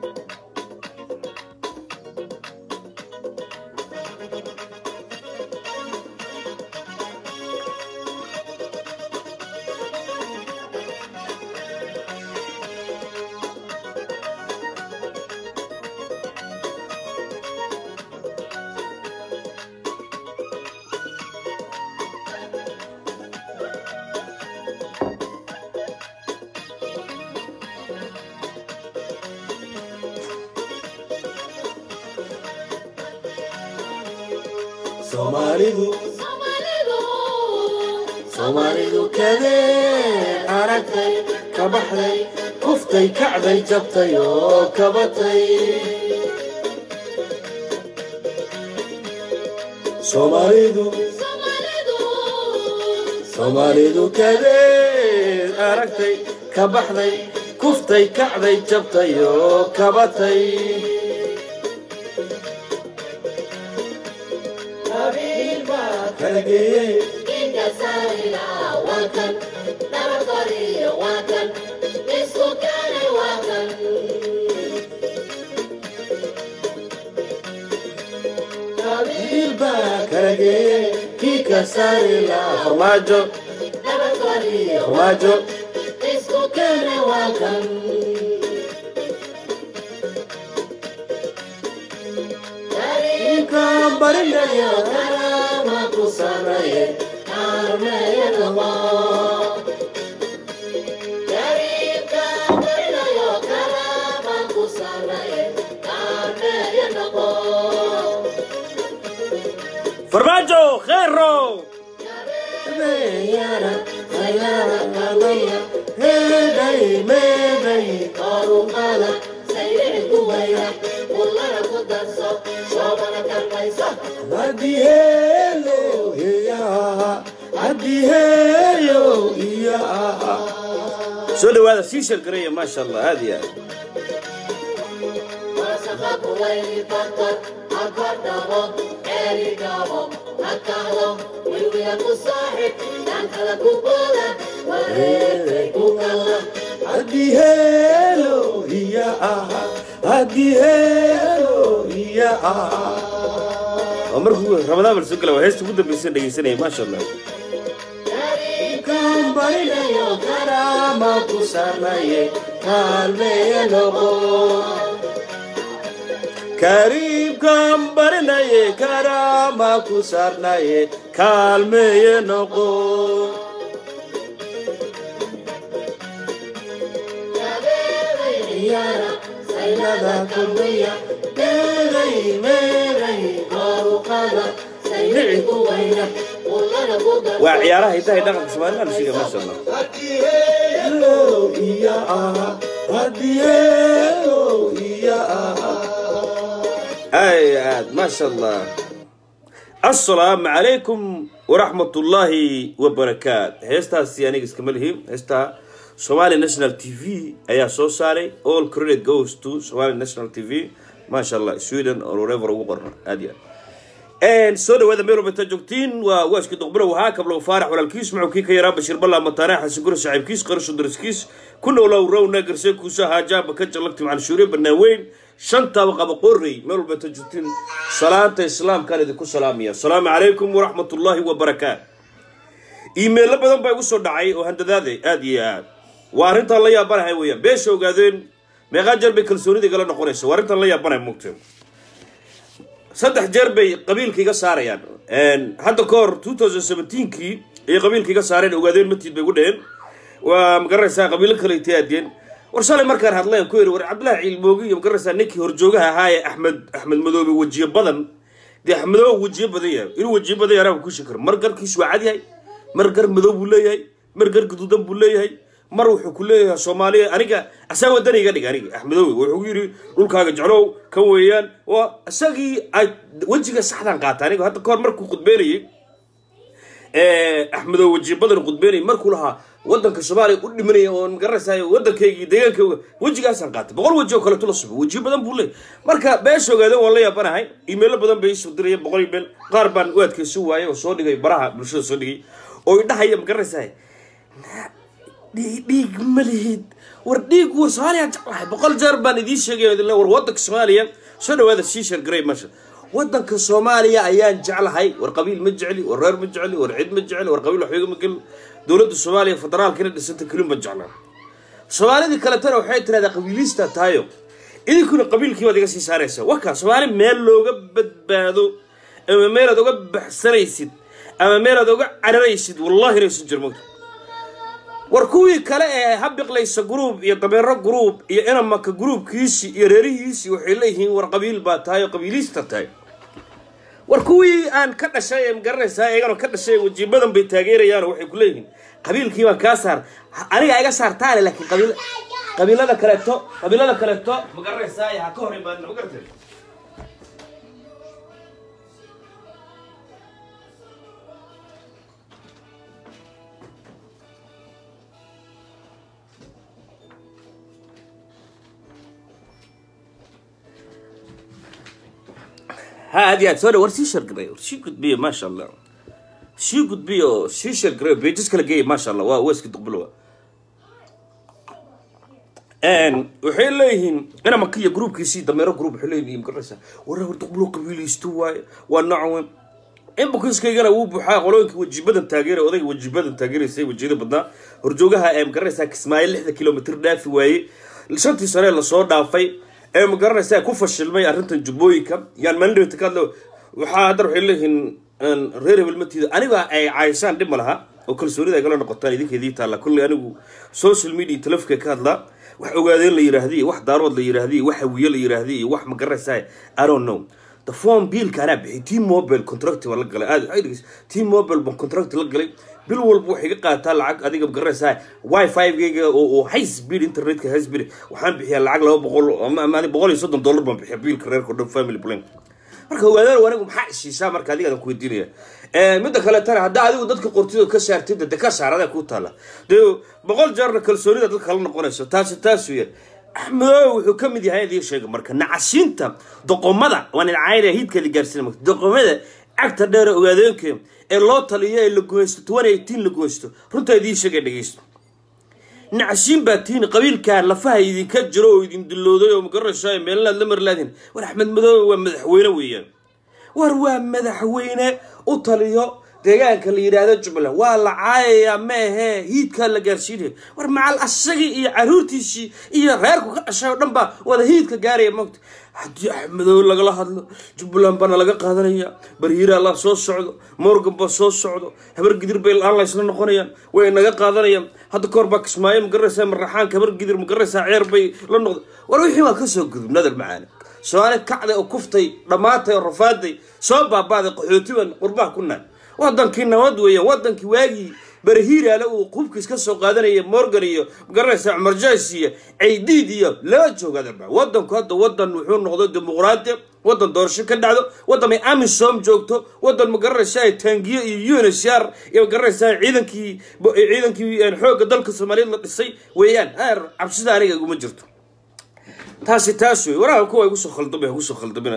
soomaalidu soomaalidu kadee aragtay ka baxday kuftay kacday jabtay oo kabatay soomaalidu soomaalidu kadee aragtay ka baxday kuftay kacday jabtay oo kabatay kala geeyey baa kala geeyey kii ka saari lahaa farmaajo farmaajo ka barinayo kalaama ku sameeye farmaajo khero heeday meeday hadiheelo iya hadiheeyo iya soo dhawaada sii sheergaraya maasha allah aad iyo aad hadiheelo iya hadiheelo iya waa markuu ramadaan bal soo gala waa heesta ugu dambaysan dhegaysanaya maasha allah kan barinayo karaama ku sarnaye kaalmeeye noqo kariibkan barinaye karaama ku sarnaye kaalmeeye noqo saylada kulmiya meeday meeday koruqada saylici ku weyna waa ciyaaraha hidaha iyo dhaqanka soomaalida la sheegaya maasha allah hadiyeelo iya aha hadiyeelo iya aha ay aad maasha allah assalaamu calaykum waraxmat ullaahi wabarakaat heestaasi aniga iskama lihi heestaa somali national t v ayaa soo saaray all credit goes to somali national t v maasha allah sweden oo whatever ugu qorna aad iyo aad soo dhawaada meel walba intaa joogtiin waa waaski doqbilo wahaa kablow faarax walaalkiis macowkii ka yaraa bashir ballaa mataane xasan guri saaxiibkiis qarasho dariskiis ku noolow rowna garse kuusa haajaaba ka jalagti macalin shuuriye banaan weyn shantaba qaba qorrey meel walba intaa joogtiin salaanta islaamkaan idinku salaamaya asalaamu calaykum waraxmat ullaahi wabarakaat iimeello badan baa igu soo dhacay oo handadaade aad iyo aad waa arrintaan la yaabanahay weeyaan beesha ogaadeen meeqaa jeer bay kalsoonida igala noqonaysa waa arrintaan la yaabanahay mugtay saddex jeer bay qabiilka iga saarayaan hadda ka hor two thousand seventeenkii ayay qabiilka iga saareen ogaadeen matiid bay gu dheheen waa magaranaysaa qabiilo kale itaadeen war shalay markaan hadlayan ku yiri war cabdillahi ciilmoogi iyo magaranaysaa ninkii horjoogaha ahaa ee axmed axmed madoobe wejiyo badan dee axmedoo wejiyo badan yahay inuu wejiyo badan yahay ku shakar mar garkiisu waa cad yahay mar gar madow buu leeyahay mar gar guduudan buu leeyahay mar wuxuu ku leeyahay soomaaliya aniga asaa wadani iga dhig aniga axmedoowe wuxuu yidhi dhulkaaga jeclow kan weeyaan waa isagii ay wejiga saxdan qaata aniga hadda kahor markuu khudbeynayay axmedoowe wejiyo badan khudbeynayay markuu lahaa wadanka soomaaliya u dhimanaya oo magaranaysaay wadankaygii deegaankayga wejigaasaan qaatay boqol weji oo kaleeto la subo wejiyo badan buu leeyahy marka beesha ogaadeen waan la yaabanahay iimeelo badan bay isoo dirayeen boqol iimayl qaar baan u adkaysan waayay oo soo dhigay baraha bulshada soo dhigay oo idhahaya magaranaysaay dhiig dhiig ma lihid war dhiig war soomaaliya jeclahay boqol jeer baan idiin sheegaya idin le war waddanka soomaaliya soo dhawaada sii shargaray masha waddanka soomaaliya ayaan jeclahay war qabiil ma jecli war reer ma jecli war cid ma jecli war qabiil waxba ma gelin dowladda soomaaliya federaalka ina dhisanta kelin ma jecla soomaalidii kaletana waxay tirahdaa qabiilista tahayo idinkuna qabiilkii baad iga sii saaraysa wakaa soomaali meel looga badbaado ama meelaad uga baxsanaysid ama meelaad uga cararaysid wallahi inaysan jir mogta war kuwii kale ee habiqlaysa gruub iyo dabeero gruub iyo inamaka gruubkiisi iyo reerihiisii waxay leeyihiin war qabiil baa tahay oo qabiiliista tahay war kuwii aan ka dhashay ee magaranaysaa iyagana ka dhashay wajiibadan bay taageerayaan waxay ku leeyihiin qabiilkii baan kaa saar aniga iga saartaale laakiin qabiil qabiilada kaleeto qabiilada kaleeto magaranaysaa ha ka hor imaadin magarantay ha aad iyo aad soo dha war sii shargaray war sii gudbiya maasha allah sii gudbiya oo sii shargaray beejis kala geeya maasha allah waa waa iska duqbulowa waxay leeyihiin inamaka iyo gruubkiisii dameero gruub waxay leeyihiin magaraysaa warra hor duqbulo qabiilaysto waaye waa noocan inbukiskaygana wuu buuxaa qolooyinka wajibadan taageera odayga wajibadan taageeraysay wajiyada badnaa horjoogaha ee magaraysaa kismaayo lixda kilomitr dhaafi waaye shantii sane lasoo dhaafay ee magaranaysaa ku fashilmay arrintan jubbooyinka yaan maalin ka hadlo waxaa haddana waxay leeyihiin reer hebel matiida aniga ay caayisaan dhib ma laha oo kalsoonida ay kala noqotaan idinka idii taalla kulley anigu social media telefika ka hadlaa wax ogaadeen la yiraahdi iyo wax daarood la yiraahdi iyo wax hawiye la yiraahdi iyo wax magaranaysaa i don't know the form biilka anaa bixi t mobile contract baa la galay aad waxay dhegeysa t mobile baan contract la galay bil walba waxay ka qaataa lacag adiga magaranaysaa wifi gayga oo oo high speed internetka high speed waxaan bixiyaa lacag laba boqol ama ama boqol iyo soddon dollar baan bixiya biilka reerka dhan family plan marka ogaadaan anigu maxaa ishiisaa marka adiga adan ku weydiinaya midda kale tana haddaa adigu dadka qortida ka saartid de ka saarada ku taala dee boqol jeerna kalsoonida dadka kala noqonayso taasi taas weeyaan axmedoobe wuxuu ka mid yahay idiin sheega marka nacasiinta doqomada waan idcaayna hiidkeeda gaarsiina marka doqomada cagta dheer ogaadeenke ee loo taliyo ee la goysto toban eighteen la goysto runtaa idiin sheegay dhegeysto nacasiin baa tihiin qabiilkaa lafaha idinka jiro oo idin dillooday oo magaranaysaa meelnaad la marlaadin war axmed madoobe waa madaxweyne weeyaan war waa madaxweyne u taliyo deegaanka la yidhaahdo jubbaland waa la caayayaa meehee hiidkaa la gaarsiinaya war macal asagii iyo caruurtiisii iyo reerku ka dhashay oo dhan baa wada hiidka gaaraya mogta haddii axmedoobe lagala hadlo jubbaland baana laga qaadanaya barhiiraa la soo socdo morgan baa soo socdo habar gidir bay la-aan laysla noqonayaan way naga qaadanayaan hadda kahor baa kismaayo magaraysaa maraxaanka habar gidir magaraysaa ceer bay la noqda war wixii waa kasoo gudub nadal macaana soomaali kacday oo kuftay dhammaatay oo rafaaday soo baabaaday qaxootiban qurbaha ku naan wadankii nabad weeyaan wadankii waagii barahiiraale uu qubkiis ka soo qaadanaya morgan iyo magaranaysa cumar jaas iyo caydiid iyo laba joogaadaba wadanku hadda wadan wuxuu noqdo dimuqraadi wadan doorasho ka dhacdo wadan ay amisom joogto wadan magaranaysa taangiyo iyo unsr iyo magaranaysa ciidankii ciidankii xoogga dalka soomaaliyeed la dhisay weeyaan cabsida aniga iguma jirto taasi taas wey waraha kuwa igu soo khaldamay ha kusoo khaldamina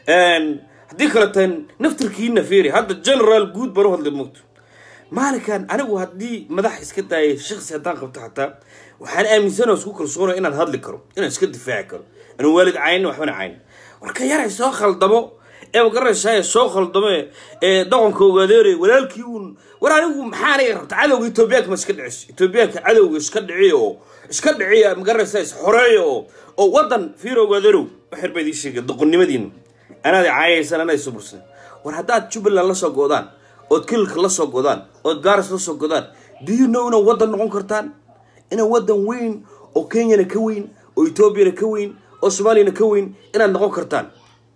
haddii kale tahay naftirkiina fiiri hadda generaal guud baan u hadlay mogto maalinkan anigu haddii madax iska daayay shaksi haddaan qabto xataa waxaan aaminsan oo isku kalsoonaya inaan hadli karo inaan iska difaaci karo anuu waalid caynin waxbana caynin warka yaray soo khaldamo ee magaranaysaa soo khaldamo ee dhaqanka ogaadeeray walaalkii uun war anigu maxaa aniga rabta cadowga etoobiyaanka ma iska dhiciso etoobiyaanka cadowga iska dhiciya oo iska dhiciya magaranaysaa is xoreeya oo oo wadan fiir ogaadeerow waxyar baa idiin sheegay doqonnimadiina anaad caayaysan anaa isu bursan war haddaad jubbaland la soo go'daan ood kililka la soo godaan ood gaaris la soo godaan do you know inaad waddan noqon kartaan inaad waddan weyn oo kenyana ka weyn oo etoobiyana ka weyn oo soomaaliyana ka weyn inaad noqon kartaan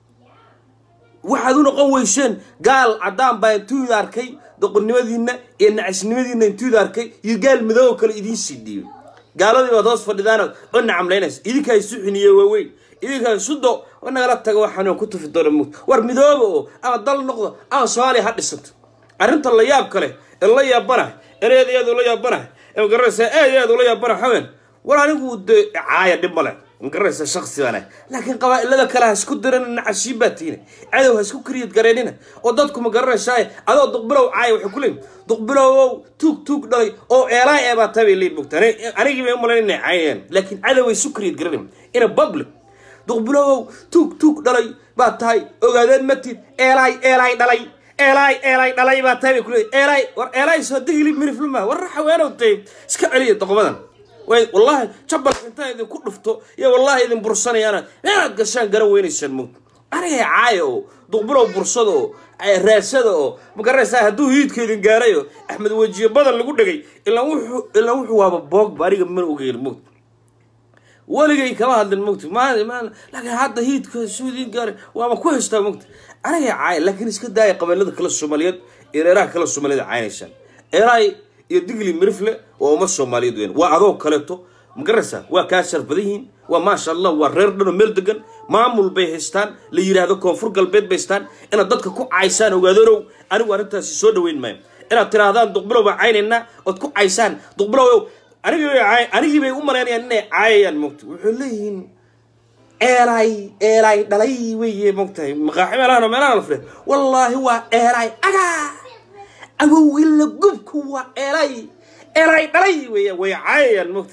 waxaad u noqon weyseen gaal caddaan baa intuuda arkay doqonnimadiina iyo nacasnimadiina intuuda arkay iyo gaal madoobo kale idiin sii dhiibay gaaladii baad hoos fadhidaanood oo nacamlaynaysa idinkaa isu xiniye waaweyn idinkaa isudo oo nagala taga waxaan ku tufi doona mut war midooba oo ama dal noqdo ama soomaaliya ha dhisanto arrinta la yaab kale ee la yaabanahay in eed eed ula yaabanahay ee magaranaysaa eed eed ula yaabanahay haween war anigu de caaya dhib male magaranaysa shaksi baan ahay laakiin qabaa'ilada kale ha isku diran nacashiin baa tiina cadow ha isku kariyad gareynina oo dadku ma garanaysaa adoo duqbilow caaya waxay ku leeyihin duqbilowow tuug tuug dhalay oo eelaay ee baa tabay leeyihin mogta anigii bay u malayn inay caayayaan laakiin cadow ay isu kariyad garanin ina public duqbilowow tuug tuug dhalay baa tahay ogaadeen matid eelaay eelaay dhalay eelaay eelaay dhalay baa tahay bay ku leeyihin eelaay war eelaay soo digili mirifluma war xaweenow tay iska celiya doqomadan way wallahi jabalka intaa idinku dhufto iyo wallahi idin bursanayaana meelaad gashaan garan weynaysaan mugta anigay caaya oo duqbilow bursada oo raasada oo magaraysaa hadduu hiidka idin gaarayo axmed wejiye badan lagu dhegay ilaa wuxuu ilaa wuxuu waaba boogba aniga mana ogeyn mugta weligay kama hadlin mugta maan maan laakiin hadda hiidka suu idin gaaray waaba ku haystaa mugta anigay caaya laakiin iska daaya qabiilada kale soomaaliyeed iyo reeraha kale soomaaliyeed caynaysaan eeraay iyo digli mirifle waa uma soomaaliyeed weyn waa adoo kaleeto magaraysaa waa kaa shar badan yihiin waa maasha allah waa reer dhanoo meel degan maamul bay haystaan la yidhaahdo koonfur galbeed bay haystaan inaad dadka ku caysaan ogaadanow anigu arrintaasi soo dhaweyn maayo inaad tidhaahdaan duqbilow baan caynaynaa ood ku caysaan duqbilow anigii bay u malaynayaan inay caayayaan mogta wuxuu leeyihiin eelaay eelaay dhalay weye mogtahay maqaaxi meelahan oo meelahan la fidhe wallaahi waa eelaay agaa awowila gubku waa eelay eelay dhalay weya way caayayaan mogta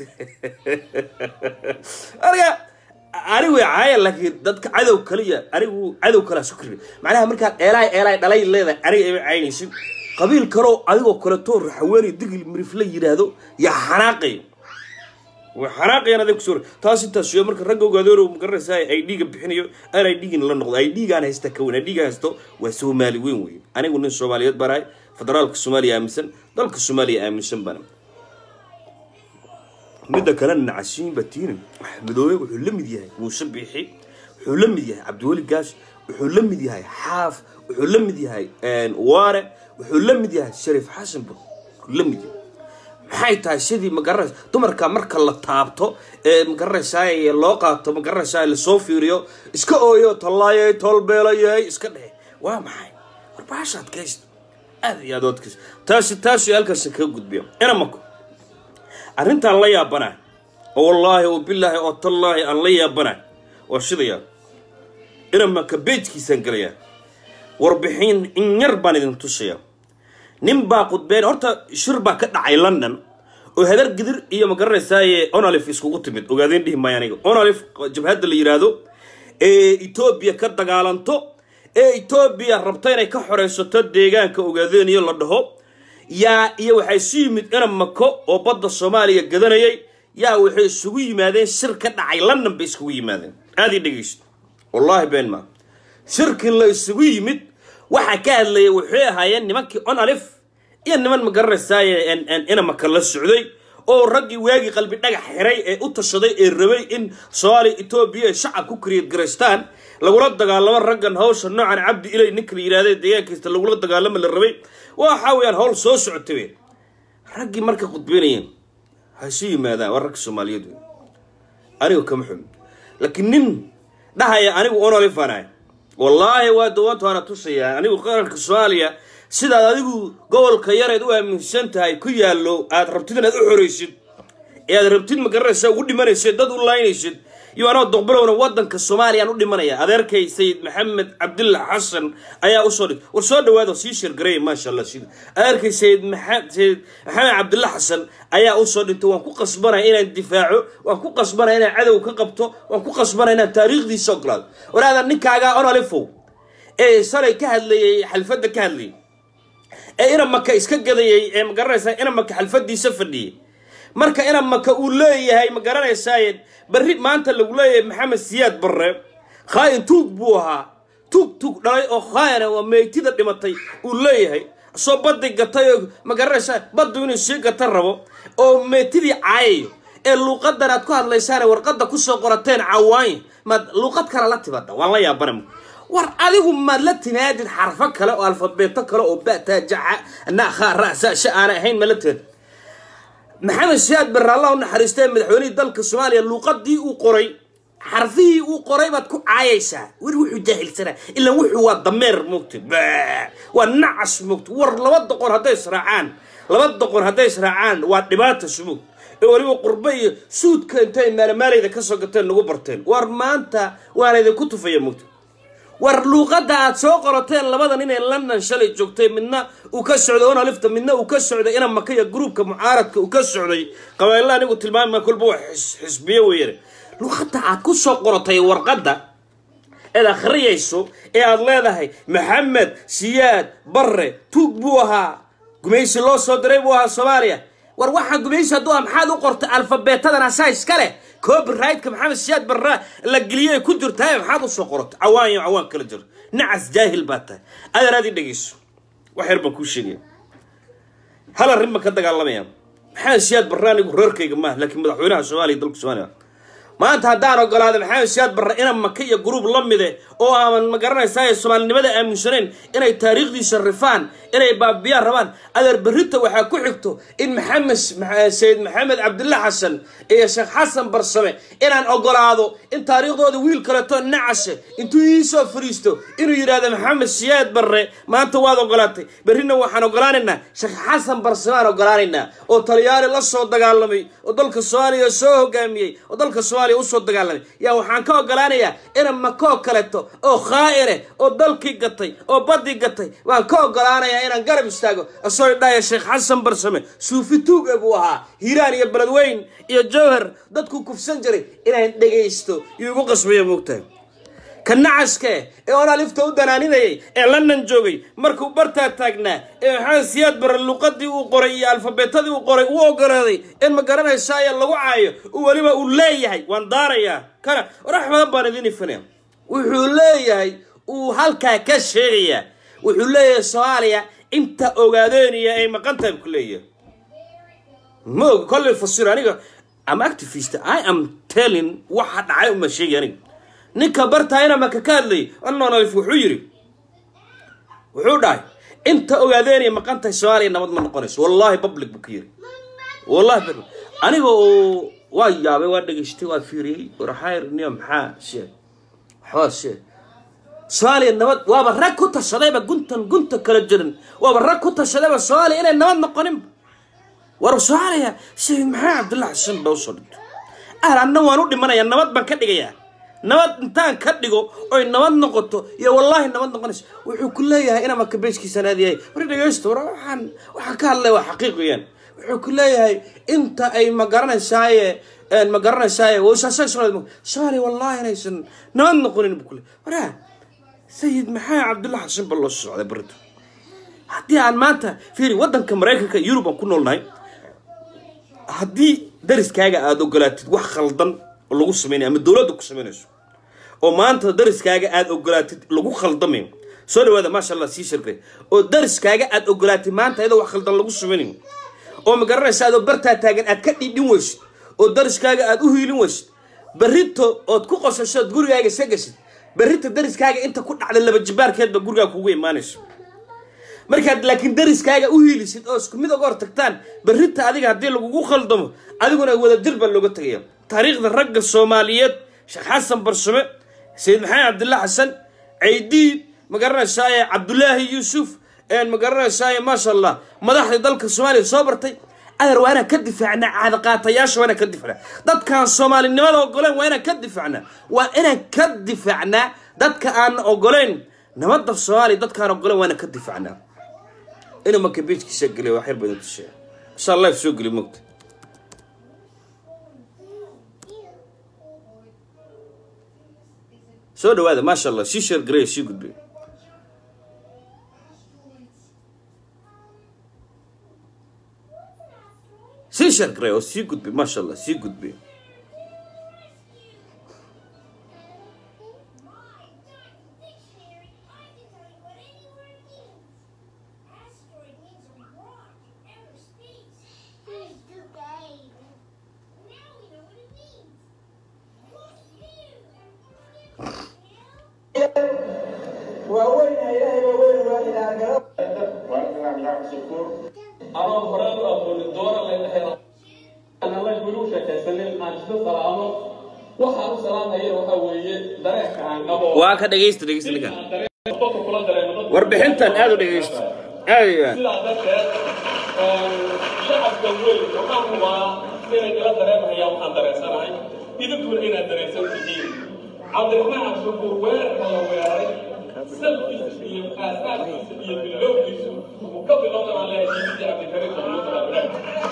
aniga anigu way caayaan laakiin dadka cadow kaliya anigu cadow kalea su kari macnaha markaad eelaay eelaay dhalay leedahay aniga ima caynaysin qabiil kaloo adigoo kaleetoo raxaweeni digil mirif la yidhaahdo yaa xanaaqay way xanaaqayaan aday kusoo taas intaas yo marka ragga ogaadooro magaranaysaa ay dhiiga bixinayo aan ay dhiigin la noqdo ay dhiigaan haysta ka weyn ay dhiiga haysto waa soomaali weyn wey anigu nin soomaaliyeed baan ahay federaalka soomaaliya aaminsan dalka soomaaliya aaminsan bana midda kalena nacasiin batiina midoobe wuxuu la mid yahay muuse biixi wuxuu la mid yahay cabdiweli gaash wuxuu la mid yahay xaaf wuxuu la mid yahay waare wuxuu la mid yahay shariif xasan bur wuxuu la mid yahay maxay tahay sidii magaranaysa dumarka marka la taabto ee magaranaysaa loo qaato magaranaysaa lasoo fiiriyo iska ooyo tallaayay tolbeelayay iska dhehe waa maxay warbaashaad kaysta aad iyo aad odkas taasi taasi halkaasi kaga gudbiya ina mako arrintaan la yaabanahay oo wallaahi oo bilaahi oo tallaahi aan la yaabanahay oo shidayaa ina maka beejkiisaan gelayaa warbixin in yar baan idin tusayaa nin baa qudbeen horta shir baa ka dhacay london oo hadar gidir iyo magaranaysaay onalif iskugu timid ogaadeen dhihi maayo aniga onalif jabhadda la yidhaahdo ee etoobiya ka dagaalanto ee etoobiya rabta inay ka xoreysato deegaanka ogaadeen iyo la dhaho yaa iyo waxay isu yimid ina mako oo badda soomaaliya gadanayay yaa waxay isugu yimaadeen shir ka dhacay london bay isugu yimaadeen aad ii dhegeysto wallaahi been maa shirkii la isugu yimid waxaa ka hadlayay waxay ahaayeen nimankii onalif iyo niman magaranaysaay ina maka la socday oo raggii waagii qalbi dhagax xiray ee u tashaday ee rabay in soomaaliya etoobiya ay shacab ku kariyad garaystaan lagula dagaalamo raggan hawsha noocan cabdi ilay ninka la yidhahda deegaankiista lagula dagaalamo la rabay waxa weeyaan hawl soo socotay wey raggii marka khudbeynayeen ha isu yimaadaan waa ragga soomaaliyeed wey aniga kama xumi laakiin nin dhahaya anigu onolifaan ahay wallaahi waa dawaanta waana tusayaa anigu qaranka soomaaliya sidaad adigu gobolka yareed u aaminsan tahay ku yaallo aad rabtid inaad u xoraysid ee aad rabtid magaranaysa ugu dhimanaysid dad u laynaysid iyo anoo doqbilowna wadanka soomaaliyaan u dhimanaya adeerkay sayid maxamed cabdillah xasan ayaa usoo dhig war soo dhawaado sii sheergareeya maasha allah sida adeerkay sayid maxamed sayid maxamed cabdillah xasan ayaa usoo dhintay waan ku qasbanaya inaan difaaco waan ku qasbanaya inaan cadow ka qabto waan ku qasbanaya inaan taariikhdiisa ogolaado waraada ninkaagaa onalifow ee salay ka hadlayay xalfadda ka hadlayay ee ina maka iska gadayay ee magaranaysaa ina maka xalfadiisa fadhiyay marka ina maka uu leeyahay ma garanaysaaye berri maanta lagu leeyahay maxamed siyaad barre khaayin tuug buu ahaa tuug tuug dhalay oo khaayana waa meeytida dhimatay uu leeyahay soo baddi gatay oo ma garanaysaa baddu inuu sii gata rabo oo meetidii caayayo ee luuqadan aad ku hadlaysaane warqadda kusoo qorateen cawaanya maad luuqad kale la timaada waan la yaabana war adigu maad la timaadid xarfo kale oo alfabeeto kale oo ba'taa jaca naakhaa ra'sa sha aanay ahayn ma la timaadid maxamed siyaad barre allah u naxariistee madaxweynihii dalka soomaaliya luuqadii uu qoray xarfihii uu qoray baad ku caayaysaa weli wuxuu jaahilsanaa ilaa wuxuu waa dameer moogta waa nacas moogta war laba doqon hadday israacaan laba doqon hadday israacaan waa dhibaata sumug ee weliba qurbe iyo suudka intay maalmaalayda ka soo gateen nagu barteen war maanta waana idinku tufaya mugta war luuqadda aad soo qorateen labada nin ee london shalay joogtay midna uu ka socday onalifta midna uu ka socday ina makaya gruubka mucaaradka uu ka socday qabailla anigu tilmaama kolba wax xisbiye weeyane luuqadda aad ku soo qoratay warqadda eed akhriyayso ee aada leedahay maxamed siyaad barre tuug buu ahaa gumaysi loo soo diray buu ahaa soomaaliya war waxaa gumaysi hadduu ah maxaad u qortay alfabeetadan asaa iska leh copyrightka maxamed siyaad barra la geliyay ku jirtaa maxaad usoo qoratay cawaan iyo cawaan kala jiro nacas jaahil baa tahay adeer aad ii dhegeyso wax yar baan kuu sheegaya hal arrin baan ka dagaalamaya maxamed siyaad barre anigu reerkayga maaha laakiin madaxweynaha soomaaliya dalka soomaaliya maanta haddaan ogolaada maxamed siyaad barre ina maka iyo gruub la mide oo aaman ma garanaysaa soomaalinimada aaminsanayn inay taariikhdiisa rifaan inay baabiyaan rabaan adeer berrita waxaa ku xigto in maxamed sayid maxamed cabdilla xasan iyo sheekh xasan barsame inaan ogolaado in taariikhdooda wiil kaleeto nacashe intuu iisoo fariisto inuu yidhaahdo maxamed siyaad barre maanta waad ogolaatay berrina waxaan ogolaanaynaa sheekh xasan barsame aan ogolaanaynaa oo talyaani la soo dagaalamay oo dalka soomaaliya soo hogaamiyey oo dalka soomaaliya usoo dagaalamay yaa waxaan ka ogolaanayaa ina makoo kaleeto oo khaa'ire oo dalkii gatay oo baddii gatay waan ka ogolaanayaa inaan garab istaago asoo idhaya sheekh xasan barsame suufi tuuge buu ahaa hiiraan iyo beledweyn iyo jowhar dadku kufsan jiray inaan dhegaysto yuu igu qasbaya moogtahay ka nacaske ee onalifta u danaaninayay ee london joogay markuu bartaa taagnaa ee maxamed siyaad barre luuqadii uu qoray iyo alfabeetadii uu qoray uu ogolaaday in ma garanaysaayo lagu caayo uu weliba uu leeyahay waan daarayaa kana warax badan baan idin ifinaya wuxuu leeyahay uu halkaa ka sheegayaa wuxuu leeyahay soomaaliya inta ogaadeeniya ay maqan tahay ku leeyahay ma og kolley fasir aniga am activist i am telling waxa dhacay uma sheegi aniga ninka bartaayna maka ka hadlayay annonalif wuxuu yidhi wuxuu dhahay inta ogaadeeniya maqan tahay soomaaliya nabad ma noqonayso wallahi public buu ka yiri wallahi public aniga oo waa yaabay waa dhegaystay waa fiiriyey warxayr niyo maxaa sheeg waxbaa sheeg soomaaliya nabad waaba rag ku tashadayba guntan gunta kala jirin waaba rag ku tashadayba soomaaliya inay nabad noqoninba war soomaaliya sheekh maxaa cabdullahi xasan baa usoo dhintay ahal anna waan u dhimanayaa nabad baan ka dhigayaa nabad intaan ka dhigo oy nabad noqoto iyo wallaahi nabad noqonayso wuxuu ku leeyahay inaa maka beejkiisa naadiyahay war dhegeysto war waxaan waxaan ka hadlay waa xaqiiq weeyaan wuxuu ku leeyahay inta ay ma garanaysaaye ma garanaysaaye wasaasay soomaaliya soomaaliya wallaahi inaysan nabad noqonin buu ku leeyahay waraa sayid maxaa cabdullahi xasan ba loo socday barita haddii aan maanta fiiri waddanka maraykanka yurub aan ku noolnahay haddii dariskaaga aada ogolaatid wax khaldan oo lagu samaynayo ama dowladda ku samaynayso oo maanta dariskaaga aada ogolaatid lagu khaldamayo soo dhawaada maasha allah sii shargay oo dariskaaga aada ogolaatid maanta iyadoo wax khaldan lagu samaynayo oo ma garanaysa adoo bartaa taagan aad ka dhidhin weysid oo dariskaaga aada u hiilin weysid berrito ood ku qosasho ood gurigaaga iska gasid berrita dariskaaga inta ku dhacda laba jibaarkeedba gurigaa kugu imaanayso markaad laakiin dariskaaga u hiilisid oo isku mid oga hor tagtaan berrita adiga haddii lagugu khaldamo adiguna wadajir baa looga tegaya taariikhda ragga soomaaliyeed sheekh xasan barsame sayid maxamed cabdillah xasan caydiid ma garanaysaaye cabdulaahi yuusuf ma garanaysaaye maasha allah madaxda dalka soomaaliya soo bartay adeer waa inaan ka difaacnaa caadaqaatayaasha waa inaan ka difaacnaa dadkaan soomaalinimada ogoleen waa inaan ka difaacnaa waa inaan ka difaacnaa dadka aan ogoleyn nabadda soomaaliya dadkaan ogoleen waa inaan ka difaacnaa inuu marka beejkiisa geliyo wax yar badan tusheeya insha allah soo geli mogta soo dhawaada maasha allah sii sheer gareeya sii gudbay sii sheer gareeya oo sii gudbay maasha allah sii gudbay ama horaan u aqoonin doora leedahay alla guri u sheekaysanin aan isla salaamo waxaan u salaamaya waxa weeye dareenka aan qabo waa ka dhegaysta dhegaysta ninkan aan dareen qofka kula dareemo dadka warbixintan aada u dhegaysta aada iyo aad sidaa darteed shacabka weyn waxaan hubaa inay ila dareemahayaan waxaan dareensanahay idinkuna inaad dareensan tihiin cabdiraxmaan cabdishakuur weerarka la weeraray salkiisa iyo aasaaskiisa iyo bilowgiisu uu ka bilowdana leeyahay diidii cabdikariim maxamuud abdirax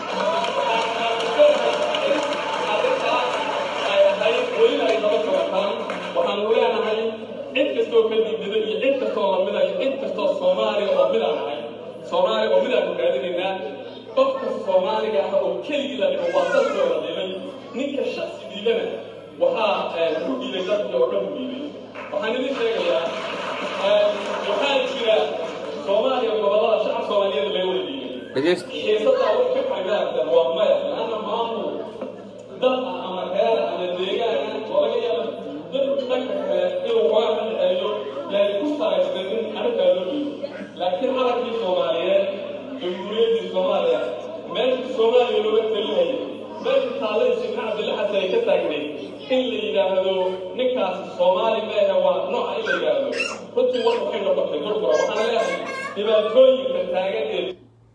arrintaas ay ahayd welina ay daba socotaan waxaanu leenahay cid kastoo ka diidada iyo cid kastoo lamida iyo cid kastoo soomaaliya oo mid aan ahay soomaaliya oo mid aanu raadinaynaa qofka soomaaliga ah oo keligii la dhigo waa dad soo dhimay ninka shaksi diidana waxaa ku diiday dadkii oo dhan ku diiday waxaan idin sheegayaa waxaa jira soomaaliya gobolada shacab soomaaliyeed laga wada diiday dhegeysta xiisadaa way ka xagaagsan waa maya laana maamul dad ah ama reer ah ama deegaan ah oo laga yaabo dad dhanka kale inuu waa ka dhexeeyo yaay ku salaysanin arrintaa loo dhiibo laakiin calankii soomaaliyeed jamhuuriyaddii soomaaliya meeshii soomaaliya looga talinayay meeshii taalay sheekh cabdilla xasan ay ka taagnayd in la yidhaahdo ninkaasi soomaali meehe waa nooca in la yidhaahdo runtii war waxay noqotay burbura waxaan leeyahay dhibaatooyinka taagan ee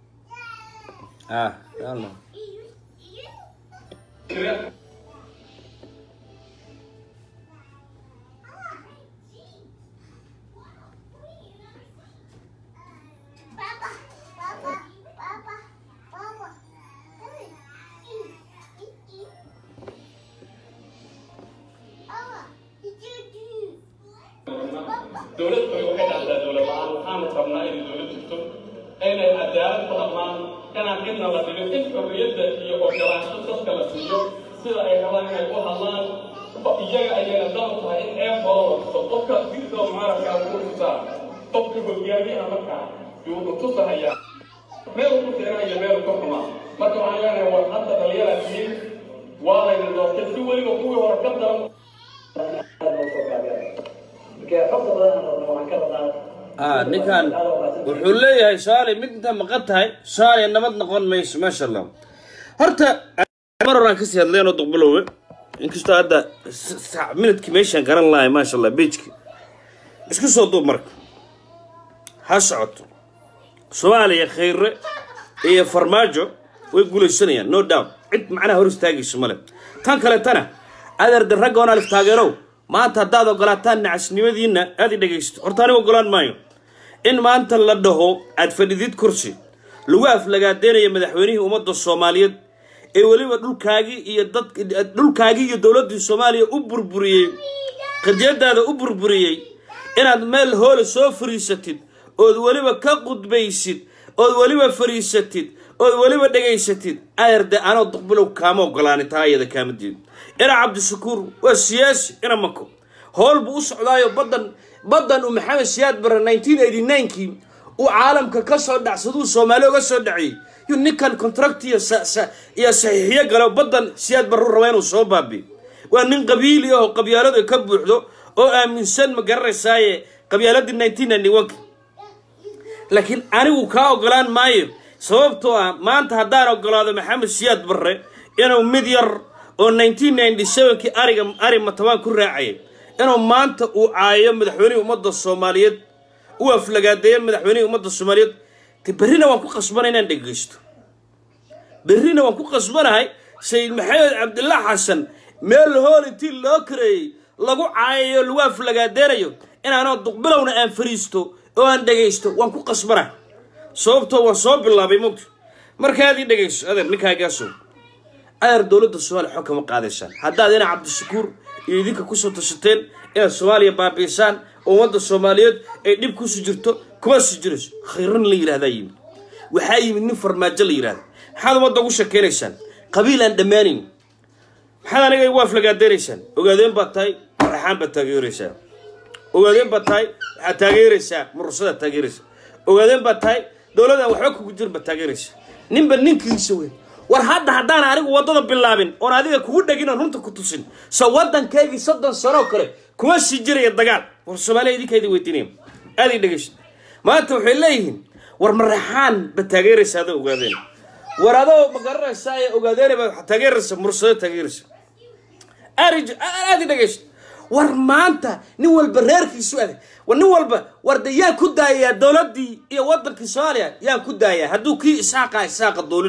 ah yalla jira Papa, papa, papa, papa. Papa, did you do? dowlad bay waxay dhacdaa dowlad la-aan waxaanu rabnaa inay dowlad jirto inay cadaalad ku dhaqmaan inaan cidna la dhigin in xorriyadda iyo ogolaansho dadka la siiyo sida ay rabaan inay u hadlaan iyaga ayayna dan u tahay in eefooda la tuso qofka diinta mucaaradka ugu tusaa qofka hogaamiyaha markaa yuu ku tusahayaa meel ku fiican iyo meel ku xumaa marka waxaan leenahay war hadda dhalinyara tihiin waa layna doortay si weliba kuwii hore ka daran ah ninkan wuxuu leeyahay soomaaliya mid intaa maqan tahay soomaaliya nabad noqon mayso maasha allah horta mar horaan kasii hadleenoo duqbilowe inkastoo hadda minadkii meeshaan garan lahay maasha allah bejki isku soo duub marka ha socoto soomaaliya khayre iyo farmaajo way guulaysanayaan no doubt cid macnaha hor istaagayso male tan kaletana adeerde ragga on alif taageerow maanta haddaad ogolaataan nacasnimadiinna aad i dhegaysto horta aniga ogolaan maayo in maanta la dhaho aad fadhidid kursi lagu aflagaadeynayo madaxweynihii ummadda soomaaliyeed ee weliba dhulkaagii iyo dad dhulkaagii iyo dowladdii soomaaliya u burburiyey qadiyadaada u burburiyey inaad meel hoole soo fariisatid ood weliba ka qudbaysid ood weliba fariisatid ood weliba dhegaysatid ayarde anoo duqbilow kaama ogolaanin taa iyada kaama diid ina cabdishakuur waa siyaasi ina mako howl buu u socdaayo badan badan uu maxamed siyaad bare nineteen eighty ninekii uu caalamka ka soo dhacsaduu soomaali oga soo dhaciyey yu ninkan contract iyo sa- sa- iyo saxiixiyo galo badan siyaad bare u raba inuu soo baabiyo waa nin qabiili ah oo qabyaaladu ay ka buuxdo oo aaminsan ma garanaysaaye qabyaaladii nineteen ninety one laakiin anigu kaa ogolaan maayo sababtoo ah maanta haddaan ogolaado maxamed siyaad barre inuu mid yar oo nineteen ninety sevenkii ariga ari matabaan ku raacayay inuu maanta uu caayo madaxweynihii ummadda soomaaliyeed u aflagaadeeyo madaxweynihii ummadda soomaaliyeed de berrina waan ku qasbana inaan dhegeysto berrina waan ku qasbanahay sayid maxamed cabdillah xasan meel hool intii loo kareeyey lagu caayayo lagu aflagaadeenayo inaanoo duqbilowna aan fariisto oo aan dhegaysto waan ku qasbanahay sababtoo waan soo bilaabay mogta markaad ii dhegayso adeer ninkaagaasow adeer dowladda soomaaliya xog kama qaadaysaan haddaad ina cabdishakuur iyo idinka kusoo tashateen inaad soomaaliya baabiisaan oo ummadda soomaaliyeed ay dhib kusi jirto kuma sii jirayso khayran la yidhahdaa yimid waxaa yimid nin farmaajo la yidhahda maxaad ummadda ugu shakeynaysaan qabiil aan dhammaanayn maxaad aniga igu aflagaadeynaysaan ogaadeen baad tahay maraxaan baad taageeraysaa ogaadeen baad tahay waxaad taageeraysaa murursadaad taageeraysaa ogaadeen baad tahay dowladaan waxba kugu jirin baad taageeraysaa ninba ninkiisa weyn war hadda haddaan anigu waddada bilaabin oon adiga kugu dhegin oon runta ku tusin so waddankaygii soddon sanoo kale kuma sii jiraya dagaal war soomaaliya idinkaydii weydiinaya aad ii dhegeysta maanta waxay leeyihiin war maraxaan baad taageeraysaa adoo ogaadeen war adoo ma garanaysaa ee ogaadeen baad waxaad taageeraysaa murursado taageeraysaa arij aad i dhegeysto war maanta nin walba reerkiisu adag war nin walba war de yaan ku daayayaa dowladdii iyo waddankii soomaaliya yaan ku daayaa hadduu kii isaaqa isaaqa doolinay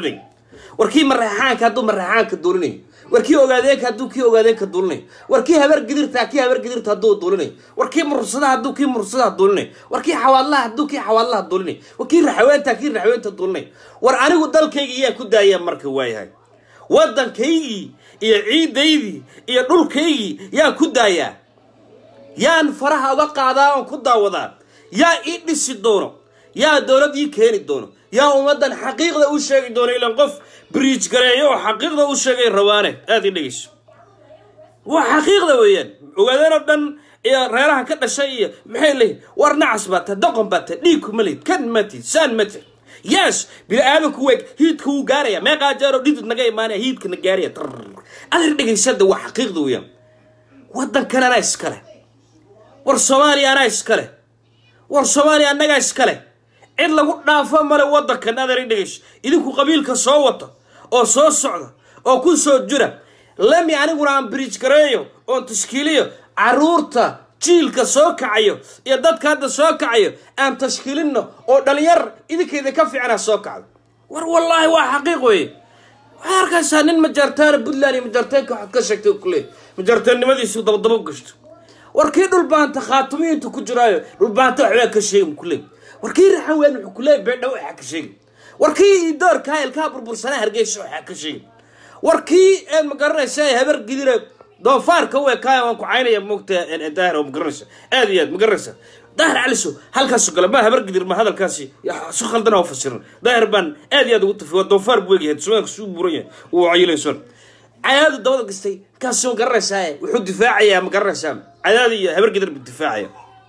war kii maraxaanka hadduu maraxaanka duulinayo war kii ogaadeenka hadduu kii ogaadeenka duulinayo war kii habar gidirta kii habar gidirta hadduu duulinayo war kii mursadaha hadduu kii mursadaha duulinayo war kii xawaadlaha hadduu kii xawaadlaha duulinayo war kii raxweenta kii raxweenta duulinayo war anigu dalkayga yaa ku daaya marka waayahay waddankaygii iyo ciidaydii iyo dhulkaygii yaa ku daayaa yaan faraha uga qaadaa oon ku daawadaa yaa ii dhisi doono yaa dowlad ii keeni doono yaa ummaddan xaqiiqda u sheegi doono ilan qof bridge gareeyo oo xaqiiqda u sheegay rabaane aad ii dhegeyso waa xaqiiqda weeyaan ogaadeen oo dhan iyo reeraha ka dhashay iyo maxay leeyihin war nacas baa tahay doqon baa tahay dhiigku ma lihid kan ma tihid saan ma tihid yes bini aadanku weeg hiidka wuu gaaraya meeqaa jeero dhidid naga imaanaya hiidka na gaaraya adeer dhegaysada waa xaqiiqda weeyaan waddankan anaa iskale war soomaaliya anaa iskale war soomaaliya annagaa iskale cid lagu dhaafo male waddankan adeer dhegayso idinku qabiilka soo wata oo soo socda oo ku soo jira lami aniguna aan bridge gareeyo oon tashkiiliyo caruurta jiilka soo kacayo iyo dadka hadda soo kacayo aan tashkiilinno oo dhalinyar idinkayda ka fiicana soo kacdo war wallaahi waa xaqiiq weeye waxaad arkaysaa nin majaartaana puntland iyo majaarteenka waxaad ka sheegtay kuleey majaarteennimadiisu dabadaba gashto war kii dhulbaanta khaatumiyiinta ku jiraayo dhulbaanta waxbaa ka sheegi kuleey war kii raxan weyn wuxuu kuleey beedhaw waxaa ka sheegi war kii doorkaa ilkaa burbursanaa hargeysa waxaa ka sheegi war kii ma garanaysa habar gidire doofaarka u ekaaya waan ku caynaya moogta daahir oo ma garanaysa aad iyo aad ma garanaysa daahir caliso halkaasu gala ma habar gidir ma hadalkaasi su khaldan oo fasiran daahir baan aad iyo aad ugu tafi waa doofaar buu egyahay sumaanka suu buuran yahay uu cayilayson cadaadu dabada gastay kaasi ma garanaysaa wuxuu difaacayaa ma garanaysaa cadaadi iyo habar gidir buu difaacaya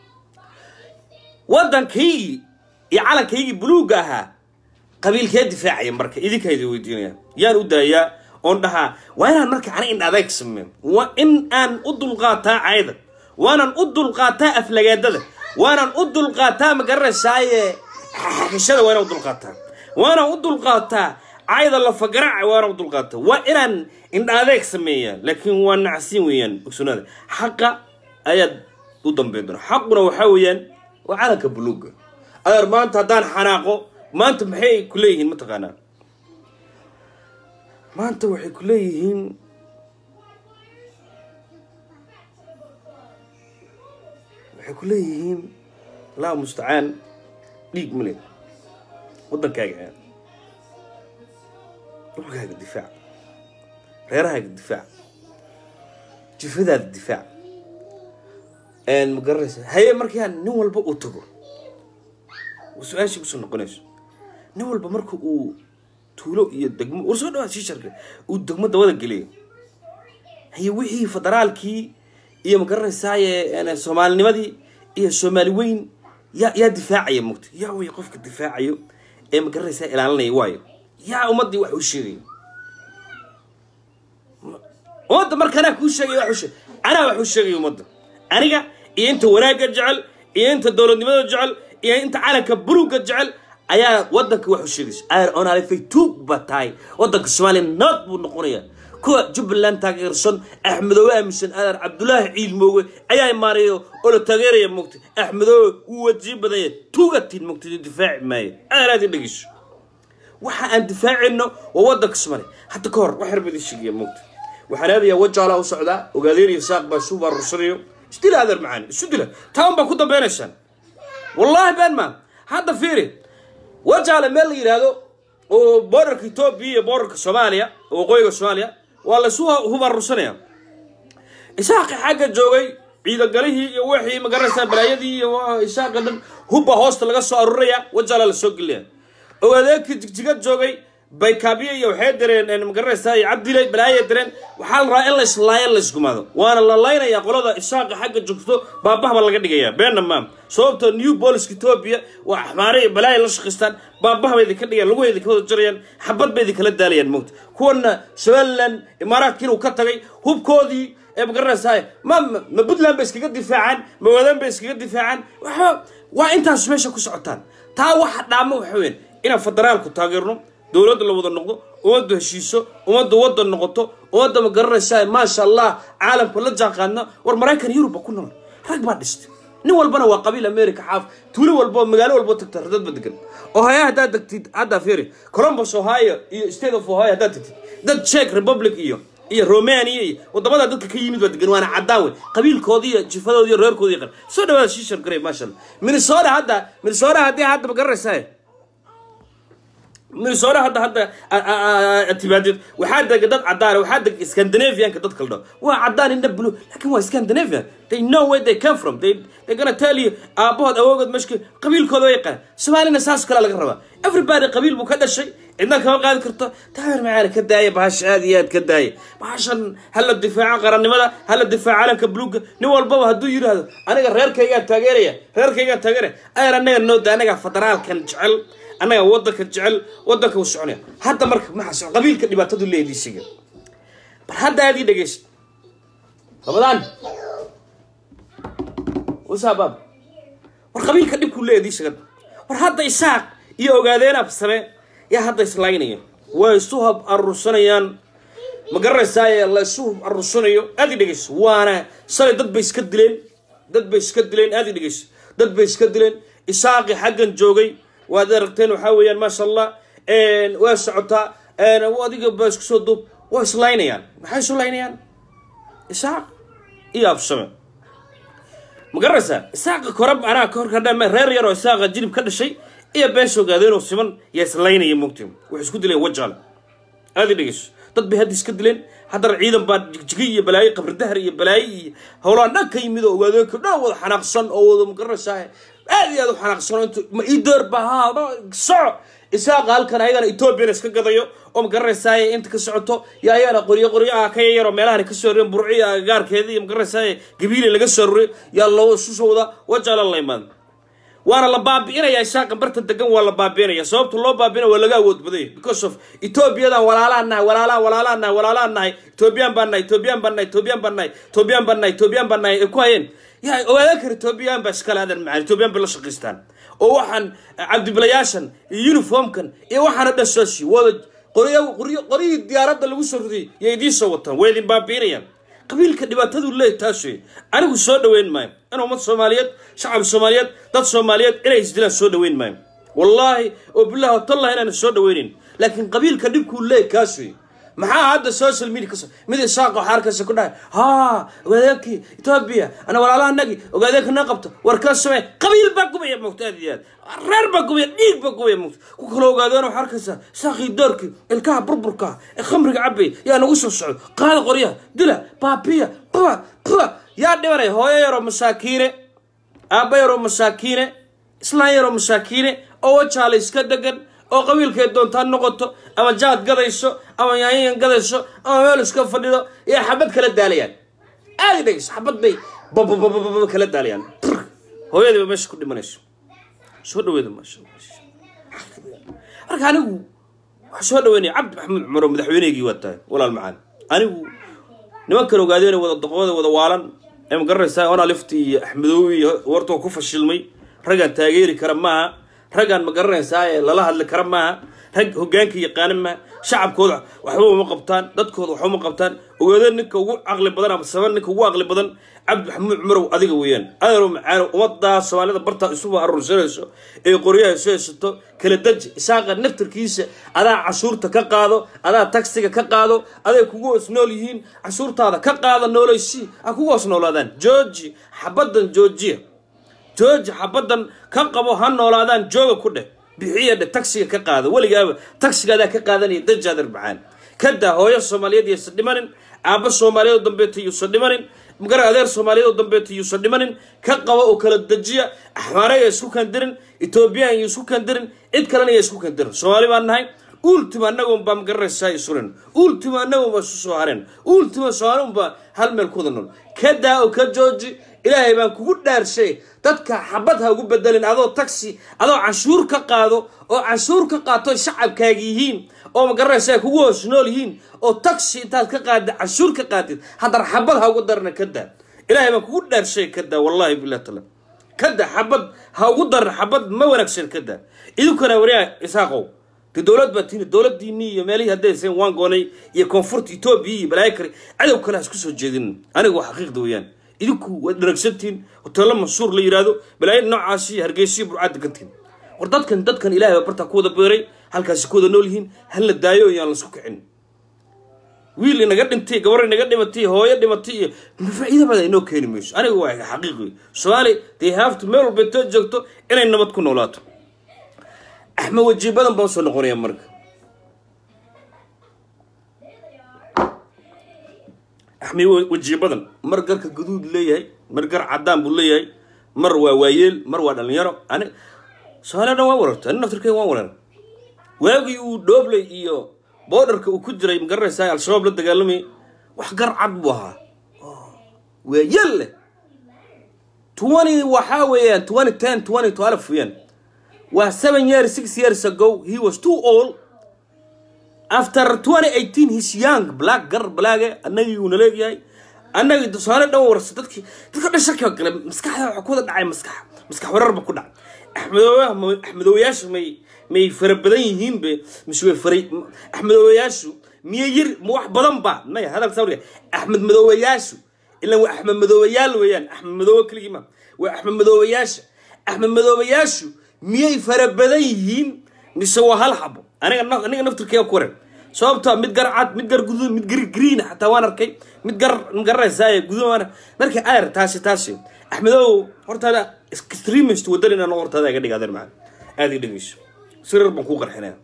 waddankaygii iyo calankaygii buluugga ahaa qabiilkee difaacaya marka idinkayda weydiinaya yaan u daayaa oon dhahaa waa inaan marka ana in adeeg sameeyo waa in aan u dulqaataa cayda waanaan u dulqaataa aflagaadada waanaan u dulqaataa ma garanaysaaye xashada waa inaan u dulqaataa waanaan u dulqaataa cayda lafagaraca waanaan u dulqaataa waa inaan indha adeeg sameeyaa laakiin waa nacsiin weeyaan ogsonaada xaqa ayaad u dambeyn doona xaquna waxaa weeyaan waa calanka buluuga adeer maanta haddaan xanaaqo maanta maxay ku leeyihiin mataqaanaa maanta waxay ku leeyihiin waxay ku leeyihiin allahu mustacaan dhiig male waddankaaga aad dhulkaaga difaac reerahaaga difaac jifadaada difaac ma garanaysa haye markaa nin walba uu tago su-aashii kusoo noqonayso nin walba marka uu tuulo iyo degmo war soo dhawaad shiisharka uu degmo dabada geliyo haye wixii federaalkii iyo ma garanaysaaye soomaalinimadii iyo soomaali weyn yaa yaa difaacaya mugta yaa way qofka difaacayo ee ma garanaysaa ilaalinaya waayo yaa ummaddii wax u sheegayo ummadda marka anaa kuu sheegay wax u sheeg anaa wax u sheegaya ummadda aniga iyo inta wanaagga jecel iyo inta dowladnimada jecel iyo inta calanka buluugga jecel ayaa waddanka wax u sheegaysa ayr onalifay tuug ba tahay waddanka soomaaliya nabad buu noqonayaa kuwa jubbaland taageersan axmedoobe aaminsan adeer cabdulaahi ciil mooge ayaa imaanayo oo la taageeraya mogta axmedoobe wuu wajii badanya tuugatiin mogta difaaci maayo adeer aad in dhegeyso waxa aan difaacayno waa waddanka soomaaliya hadda ka hor wax yar baa idin sheegaya mogta waxaan aadayaa wajaalaa u socdaa ogaadeen iyo saaq baa isu baarursanayo isdila adeer macaan isu dila taan baa ku dambeynaysaan wallaahi been maa hadda fiiri wajaale meel la yidhaahdo oo boorarka etoobiya iyo boorarka soomaaliya oo waqooyiga soomaaliya waa laysu hubarursanaya isaaqi xagga joogay ciidagalihii iyo wixii magaranaysaa balaayadii iyo isaaqa dhan hubba hoosta laga soo aruraya wajaala la soo gelaya oo adeegkii jigjiga joogay baykaabiye iyo waxay direen magaranaysaa iyo cabdilay balaayay direen waxaa la rabaa in la islaayo la isgumaado waana la laynayaa qolada isaaqa xagga joogto baabahba laga dhigaya beenna maam sababtoo new poliska etoobiya waa axmaare iyo balaaya la shaqaystaan baabaha bay idinka dhigayaan lagu idinka wada jarayaan xabad bay idinkala daalayaan mogta kuwana somaliland imaaraadka inuu ka tagay hubkoodii ee magaranaysaa ma ma puntland bay iskaga difaacaan ma wadaan bay iskaga difaacaan waxba waa intaas meesha ku socotaan taa waxa dhaamo waxa weyn inaan federaalku taageerno dowladda la wada noqdo ummaddu heshiiso ummaddu waddan noqoto ummadda ma garanaysaa maasha allah caalamka la jaanqaadna war maraykan yuruba ku nool rag baa dhistay nin walbana waa qabiil america xaaf tuulo walbo magaalo walbo tagta dadba degan ohio haddaad degtid hadda fiiri columbus ohio iyo state of ohio haddaad degtid dad czech republic iyo iyo romania iyo wadamada dadka ka yimid baa degan waana caddaan wey qabiilkoodii iyo jifadoodii iyo reerkoodii qan soo dhawaada shiishar garey maasha allah minnesota hadda minnesota haddii hadda ma garanaysaa minnesota hadda hadda timaadid waxaa dega dad cadaan waxaa dega scandinavianka dad kala dhaho waa cadaan indha blue laakiin waa scandinavian they know where they come from they they gonna tell you aabahood awoogood mashki qabiilkooda way yaqaan soomaalina saas kale laga rabaa everybody qabiil buu ka dhashay cidna kama qaadi karto taawir macaana ka daaya bahasha aad iyo aad ka daaya bahashan hala difaaca qarannimada hala difaaca calanka buluuga nin walbaba hadduu yidhaahdo aniga reerkaygaa taageeraya reerkaygaa taageeraya ayar anaga nooda anaga federaalkan jecel annaga wadanka jecel wadanka u soconaya hadda marka maxaa qabiilka dhibaatadu leediisiga bal hadda aad ii dhegeysa ramadaan wasaabab war qabiilka dhibkuu leediisiga war hadda isaaq iyo ogaadeen absame yaa hadda islaynaya way isu hab arursanayaan ma garanaysaa la isu hab arursanayo aad ii dhegeysa waana salay dad bay iska dileen dad bay iska dileen aad ii dhegeysa dad bay iska dileen isaaqi xaggan joogay waad aragteen waxaa weeyaan maasha allah waa socotaa adiga ba isku soo duub waa islaynayaan maxay isu laynayaan isaaq iyo absame ma garanaysaa isaaqa korab anaa ka horkadhama reer yar oo isaaqa jilib ka dhashay iyo beesha ogaadeen oo siman yaa islaynaya mogti waxay isku dileen wajaale aad i dhegeyso dad bay hadda iska dileen haddana ciidan baa jigjigi iyo balaayo qabridahar iyo balaayo iyo howlaan dhan ka yimid oo ogaadeenka dhan wada xanaaqsan oo wada ma garanaysaa aad iyo aad u xanaaqsan oo intu ma ii door baa haa soco isaaqa halkan ayagana ethoobiana iska gadayo oo ma garanaysaa inta ka socoto iyo ayagana qoryo qoryo ah ka yayaroo meelahan kasoo roreen burci agagaarkeeda iyo ma garanaysaa gabiili laga soo roriyo yaa loo isu soo wada wajaala la imaada waana la baabi'inaya isaaqa barta degan waa la baabi'inaya sababta loo baabi'ina waa laga awood badanya because of ethoobiyadan walaalaan nahay walaalaan walaalaan nahay walaalaan nahay ethoobiyan baan nahay ethoobiyan baan nahay ethoobiyan baan nahay ethoobiyan baan nahay ethoobiyan baan nahay ay ku hayeen yaa ogaadan kara ethoobiyan baa iskale adan macaan ethoobiyan bay la shaqaystaan oo waxaan cabdibilayaashan iyo uniformkan iyo waxaana dhasooshi wada qoryo qoryo qoryihii diyaaradda lagu soo rudiyay yay idiin soo wataan way idin baabi'inayaan qabiilka dhibaatadu leey taas wey anigu soo dhaweyn maayo in ummad soomaaliyeed shacab soomaaliyeed dad soomaaliyeed inay isdilaan soo dhaweyn maayo wallaahi oo billahi watallahi inaan soo dhaweynin laakiin qabiilka dhibkuu leey kaas wey maxaa hadda social media kaso mid isaaqa waxaa arkaysa ku dhahay haa ogaadeenkii etoobiya ana walaalahanagii ogaadeenka na qabto war ka samee qabiil baa gubaya mogta aad iyo aad reer baa gubaya dhiig baa gubaya mogta ku kala ogaadeen waxaa arkaysa saaqii doorkii ilkaha burburka ee khamriga cabay yaa nagu soo socdo qaada qoryaha dila baabiya buwa buwa yaa dhibanay hooyo yaroo masaakiine aabba yaroo masaakiine islaan yaroo masaakiine oo wajaala iska degan oo qabiilkay doontaa noqoto ama jaad gadayso ama yaanyan gadayso ama meel iska fadhido iyo xabad kala daalayaan aadi dhegeyso xabad bay bababababa kala daalayaan hooyadiiba meesha ku dhimanayso soo dhaweeda maasha marka anigu waxaa soo dhaweynaya cabdi maxamuud cumar oo madaxweyneygii waa tahay walaal macaan anigu nimankan ogaadeen wada doqooda wada waalan ee ma garanaysaa ona lifti iyo axmedoowi iyo wartoo ku fashilmay raggaan taageeri kara maaha raggaan ma garanaysaa ee lala hadli kara maaha rag hogaanka yaqaana maaha shacabkooda waxba uma qabtaan dadkooda waxba uma qabtaan ogaadeen ninka ugu caqli badan ama saban ninka ugu caqli badan cabdi maxamuud cumarow adiga weeyaan adeero macaano ummadaa soomaalida bartaa isuba arursanayso ee qoryaha isu haysato kala deji isaaqa naftarkiisa adaa cashuurta ka qaado adaa tagsiga ka qaado aday kugu hoos nool yihiin cashuurtaada ka qaada noolaysi ha kugu hoos noolaadaan jooji xabadan joojiya jooji xabadan ka qabo ha noolaadaan jooga ku dheh bixiya dheh tagsiga ka qaada weligaaba tagsigaadaa ka qaadanaya dajaadar macaan kadaa hooyo soomaaliyeed yaysan dhimanin aabba soomaaliyeed oo dambeeta yuusan dhimanin magara adeer soomaaliyeed oo dambeeta yuusan dhimanin ka qaba oo kala dejiya axmaare ya isku kandirin etoobiyaan ya isku kandirin cid kalena ya isku kandirin soomaali baan nahay ultima annagoon baa magaranaysaa isuren ultima annagoon baa isu soo hareen ultima soomaali unbaa hal meel kuwada nool kadaa oo ka jooji ilaahay baan kugu dhaarshay dadka xabad ha ugu bedelin adoo taxi adoo canshuur ka qaado oo canshuur ka qaato shacabkaaga yihiin oo magaranaysa kugu hoos nool yihiin oo taxi intaad ka qaadid canshuur ka qaadid haddana xabad ha ugu darna kadaa ilaahay baan kugu dhaarshay kadaa wallahi bilah taala kadaa xabad ha ugu darna xabad ma wanaagsan kadaa idinkana wariyaa isaaqow de dowlad baa tiini dowladiinii iyo meelihii haddaysan waan goonay iyo koonfurta etoobiya iyo balaayo kale cadow kale ha isku soo jeedin aniga waa xaqiiqda weeyaan idinku waad dharagsantihiin hoteello mansuur la yidhaahdo balaayo noocaasi hargeysiyo burcaad degantihiin war dadkan dadkan ilaahay baa bartaa ku wada beeray halkaasi ku wada nool yihiin hal la daayo yaan laisku kicin wiil inaga dhintay gabar inaga dhimatay hooyo dhimatay iyo faa'iido badan inoo keeni mayso aniga waa xaqiiqi soomaali they have to meel walba intoo joogto inay nabad ku noolaato axmed waji badan baan soo noqonaya marka axmed waji badan mar garka guduud leeyahay mar gar cadaan buu leeyahay mar waa waayeel mar waa dhalinyaro ani soomaaliya dhan waan wararta ani naftirkeyga waan warar waagii uu dhoobley iyo boodarka uu ku jiray magaranaysaa al-shabaab la dagaalamayay wax gar cad buu ahaa waayeel leh twenty waxaa weeyaan twenty ten twenty twelve weeyaan waa seven years six years ago he was too old after twenty eighteen his young black gar blaage annagii uuna leegyahay annagii tusaale dhan warsa dadkii dadka dhan shaki gale maskaxda waxa ku wada dhacay maskax maskax wararba ku dhacay axmedooyaha axmedooyaashu may may fara badan yihiin be mise way faray axmedooyaashu miye yir ma wax badan ba maya hadalka sawriga axmed madoobayaashu ilan waa axmed madoobayaal weeyaan axmed madoobe keligii ma waa axmed madoobayaasha axmed madoobayaashu miyay fara badan yihiin mise waa hal xabo aniga aniga naftirkeega ku waran sababta mid gar cad mid gar guduud mid gar green xataa waan arkay mid gar magaranaysaa guduud waan marka ayar taasi taasi axmedow hortaada extremist wadan inaan hortaada iga dhiga adeer macaan aada ii dhegeyso sirar baan kuu qarxinaya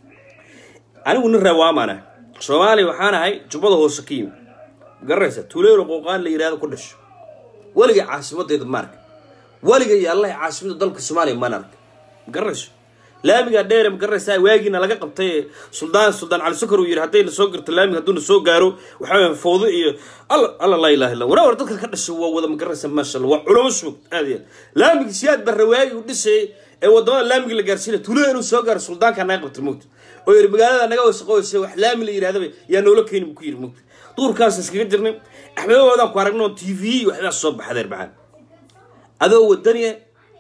anigu nin reewaamaana soomaaliya waxaan ahay jubbada hoose ka yimi magaranaysa tuleelo qooqaan la yidhahdo ku dhasho weligay caasimadeeda ma arka weliga iyo allahi caasimada dalka soomaaliya maan arka magaranayso laamiga dheere magaranaysaa waagiina laga qabtay suldaan suldaan cali sukar uu yidhi haddayna soo garto laamiga hadduuna soo gaaro waxaa weya fowdo iyo alla alla laa ilaha illa waraa war dadka ka dhashay waa wada magaranaysa maasha allah waa culamo sug aad iyo aad laamiga siyaad barre waagi uu dhisayay ee wadamada laamiga la gaarsiinaya tulada inuu soo gaaro suldaanka naga qabtay mogta oo yidhi magaalada naga wasaqoysa wax laami la yidhahdaba yaa noola keeni buu ku yidhi mogta duurkaas iskaga jirnay axmedoodaan ku aragno t v waxbaas soo baxadeer macaan adoo wadaniya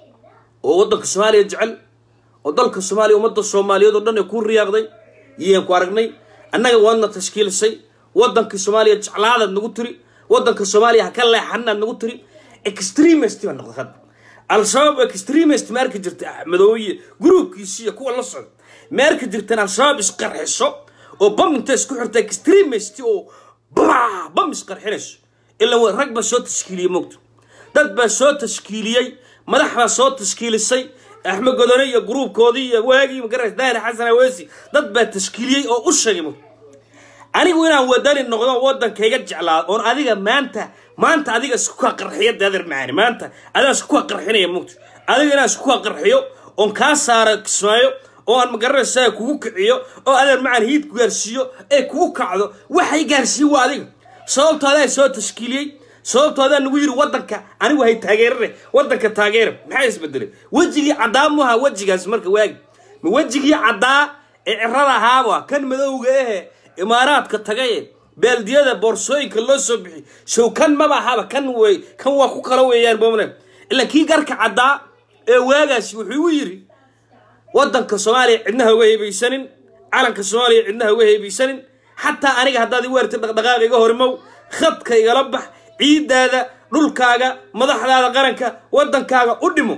oo waddanka soomaaliya jecel oo dalka soomaaliya ummadda soomaaliyeed oo dhan ee ku riyaaqday yaan ku aragnay annaga waadna tashkiilisay waddanka soomaaliya jeclaadaad nagu tiri waddanka soomaaliya ha ka leexanaad nagu tiri extremist baa noqday hadda al-shabaab extremist ma arki jirta axmedooye gruubkiisi iyo kuwa la socda ma arki jirteen al-shabaab isqarxiso oo bam inta isku xirta extremist oo baa bam isqarxinayso ilaa rag baa soo tashkiiliyey mogto dad baa soo tashkiiliyey madax baa soo tashkiilisay axmed godone iyo gruubkoodii iyo waagii magaras daahir xasan aweesi dad baa tashkiiliyey oo u sheegay mogto anigu inaan wadani noqdo waddankayga jeclaado oon adiga maanta maanta adiga isku kaa qarxiya deeder macaani maanta adiga isku kaa qarxinaya mugta adiga inaan isku kaa qarxiyo oon kaa saaro kismaayo oo aan magaranaysaa kugu kiciyo oo adeer macaan hiid ku gaarsiiyo ee kugu kacdo waxay gaarsiiye waa adiga sababto adaa soo tashkiiliyey sababto adaa nagu yidhi waddanka anigu hay taageerare waddanka taageera maxaa isbedelay wejigii caddaa muha wejigaas marka waagi ma wejigii caddaa ee cirada ahaaba kan madowga ahe imaaraadka tagaye baaldiyada boorsooyinka loo soo bixi show kan maba ahaba kan wey kan waa ku kala weeyaan bomle ilaa kii garka caddaa ee waagaasi wuxuu igu yidhi waddanka soomaaliya cidnaha uga heebaysanin calanka soomaaliya cidnaha uga heebaysanin xataa aniga haddaad igu wertid dhaqdhaqaaqa iga horimow khadka igala bax ciiddaada dhulkaaga madaxdaada qaranka waddankaaga u dhimo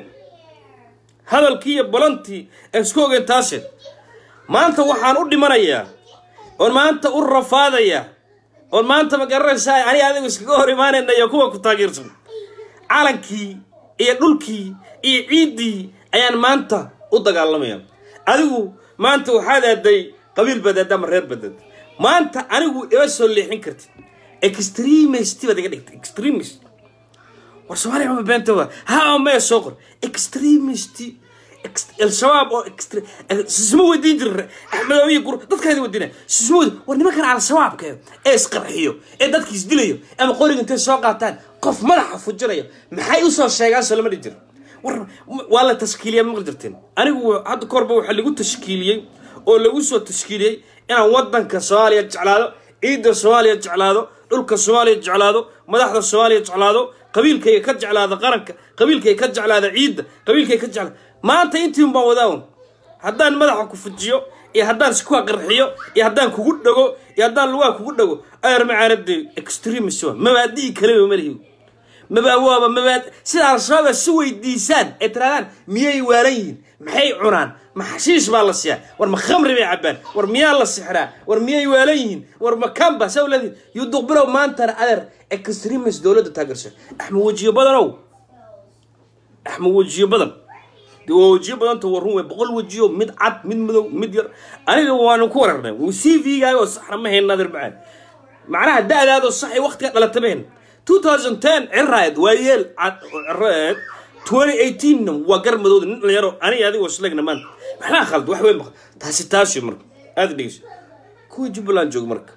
hadalkii iyo balantii aan isku ogeyn taaseen maanta waxaan u dhimanayaa oon maanta u rafaadayaa oon maanta ma garanaysaa ani adigu iskaga hor imaanayna iyo kuwa ku taageersan calankii iyo dhulkii iyo ciiddii ayaan maanta u dagaalamaya adigu maanta waxaad aaday qabiil badaad ama reer badaad maanta anigu ima soo leexin kartid extremist baad iga dhigtay extremist war soomaaliya ma beenta wa ha maya soo qor extremist al-shabaab oo sisma weydiin jira axmedoobiya gur dadkaadi weydiina sisma weydi war nimankan al-shabaabka ee isqarxiyo ee dadki isdilayo ama qoriga intay soo qaataan qof madaxa fujinayo maxay usoo sheegaan soo lama dhihi jira war waa la tashkiiliya maqli jirteen anigu hadda korba waxaa lagu tashkiiliyey oo lagu soo tashkiiliyey inaan waddanka soomaaliya jeclaado ciidda soomaaliya jeclaado dhulka soomaaliya jeclaado madaxda soomaaliya jeclaado qabiilkayga ka jeclaada qaranka qabiilkayga ka jeclaada ciidda qabiilkayga ka jeclaada maanta intiin baan wadaawn haddaan madaxa ku fujiyo iyo haddaan iskuwa qarxiyo iyo haddaan kugu dhago iyo haddaan lugaa kugu dhago ayar macaanade extremist mabaadii kaleba malihi maba waaba mabaad sida al-shabaab si weydiisaan ay tirahdaan miyay waalan yihiin maxay cunaan ma xashiish baa la siiyaa war ma khamri bay cabaan war miyaa la sixraa war miyay waalan yihiin war ma kamba sawladin yuduqbilow maantana adeer extremis dowladda taageersa axmed wejiyo badanow axmed wejiyo badan dee waa wejiyo badanta waa run wey boqol wejiyo mid cad mid madow mid yar aniga waanu ku wararnay c v-gaaga oo saxna ma hayn nadir macaan macnaha da-daadoo sax ay waqtiga dhalata ma hayn 2010 ciraayad waa yeel cad oo ciraayad 2018 waa gar madowda nin dhalinyaro aniga adiga wasleegna maanta maxaa khalad wax weyn maq taasi taasi marka aada dhegeyso kuwa jubbaland jooga marka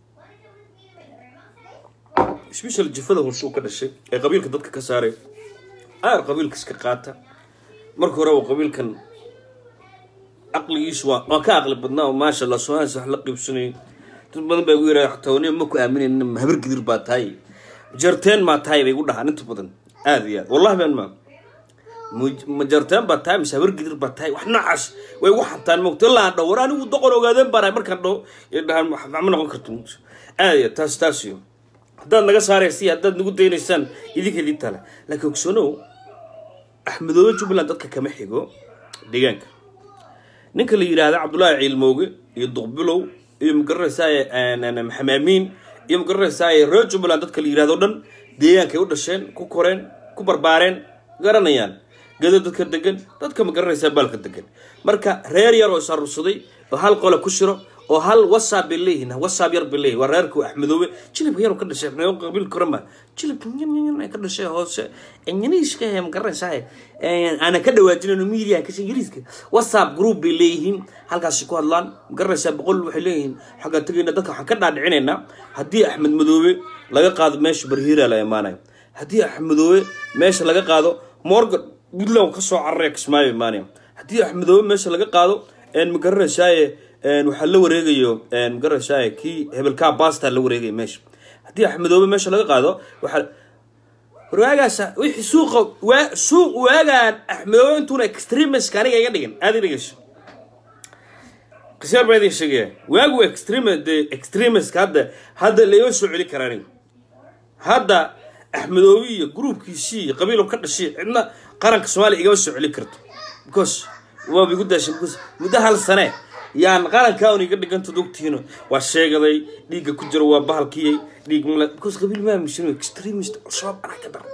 special jifada horshe uu ka dhashay ee qabiilka dadka ka saaray aar qabiilka iska qaata marka hore waa qabiilkan caqligiisu waa waa ka caqli badnaa oo maasha allah soomaalias wax la qiibsanayay dad badan baa igu yidhaha xataa waniba ma ku aaminayna habar gidir baa tahay jarteen maa tahay bay igu dhahaan inta badan aada iyo aad wallahi baan maa Muj- ma jarteen baa tahay mise habar gidir baa tahay wax noocaas way igu xantaan mogto ilaa aan dhaho war anigu doqon ogaadeen baan ahay markaan dhaho ay dhahaan wax ma noqon karto mogto aada iyo aad taas taas iyo haddaad naga saaraysa iyo haddaad nagu daynaysaan idinka idin tale laakiin ogsoonow axmedoobe jubbaland dadka kama xigo deegaanka ninka la yidhaahda cabdullaahi ciilmooge iyo duqbilow iyo magaranaysaay maxamed amiin iyo magaranaysaay reer jubbaland dadka la yidhahdo dhan deegaankay u dhasheen ku koreen ku barbaareen garanayaan gado dadka degan dadka magaranaysaa baalka degan marka reer yar oo isarursaday oo hal qole ku shiro oo hal whatsapp bay leeyihiin whatsapp yar bay leeyihin waa reerku axmedoobe jilibka yar oo ka dhashay axmedoobe qabiil korama jilibka yan ay ka dhashay hoose ingiriiska ee magaranaysaa aana ka dhawaajinayno media kasha ingiriiska whatsapp group bay leeyihiin halkaasi ku hadlaan magaranaysaa boqol waxay leeyihiin xaggaa tegayna dadka waxaan ka dhaadhicinaynaa haddii axmed madoobe laga qaado meesha barhiira la imaanayo haddii axmedoobe meesha laga qaado morgan puntland kasoo cararaya kismaayo imaanaya haddii axmedoobe meesha laga qaado magaranaysaay waxaa la wareegayo magaranaysaay kii hebelkaa basta la wareegaya meesha haddii axmedoobe meesha laga qaado waxaa warwaagaas wixii suuqa waa suuq waagaan axmedoobe intuuna extremiska aniga iga dhigin aada i dhegeyso qisyaar baa idin sheegaya waagu extrem de extremiska hadda hadda laima soo celi kara aniga hadda axmedoobe iyo gruubkiisii iyo qabiilo ka dhashay cidna qaranka soomaaliya igama soo celin karto because waaba igu daashay because muddo hal sane yaan qarankaa un iga dhiganta dogtiino waa sheegaday dhiigga ku jiro waa bahalkiyey dhiig male because qabiil maa mishin extremist al-shabaab anaa ka daran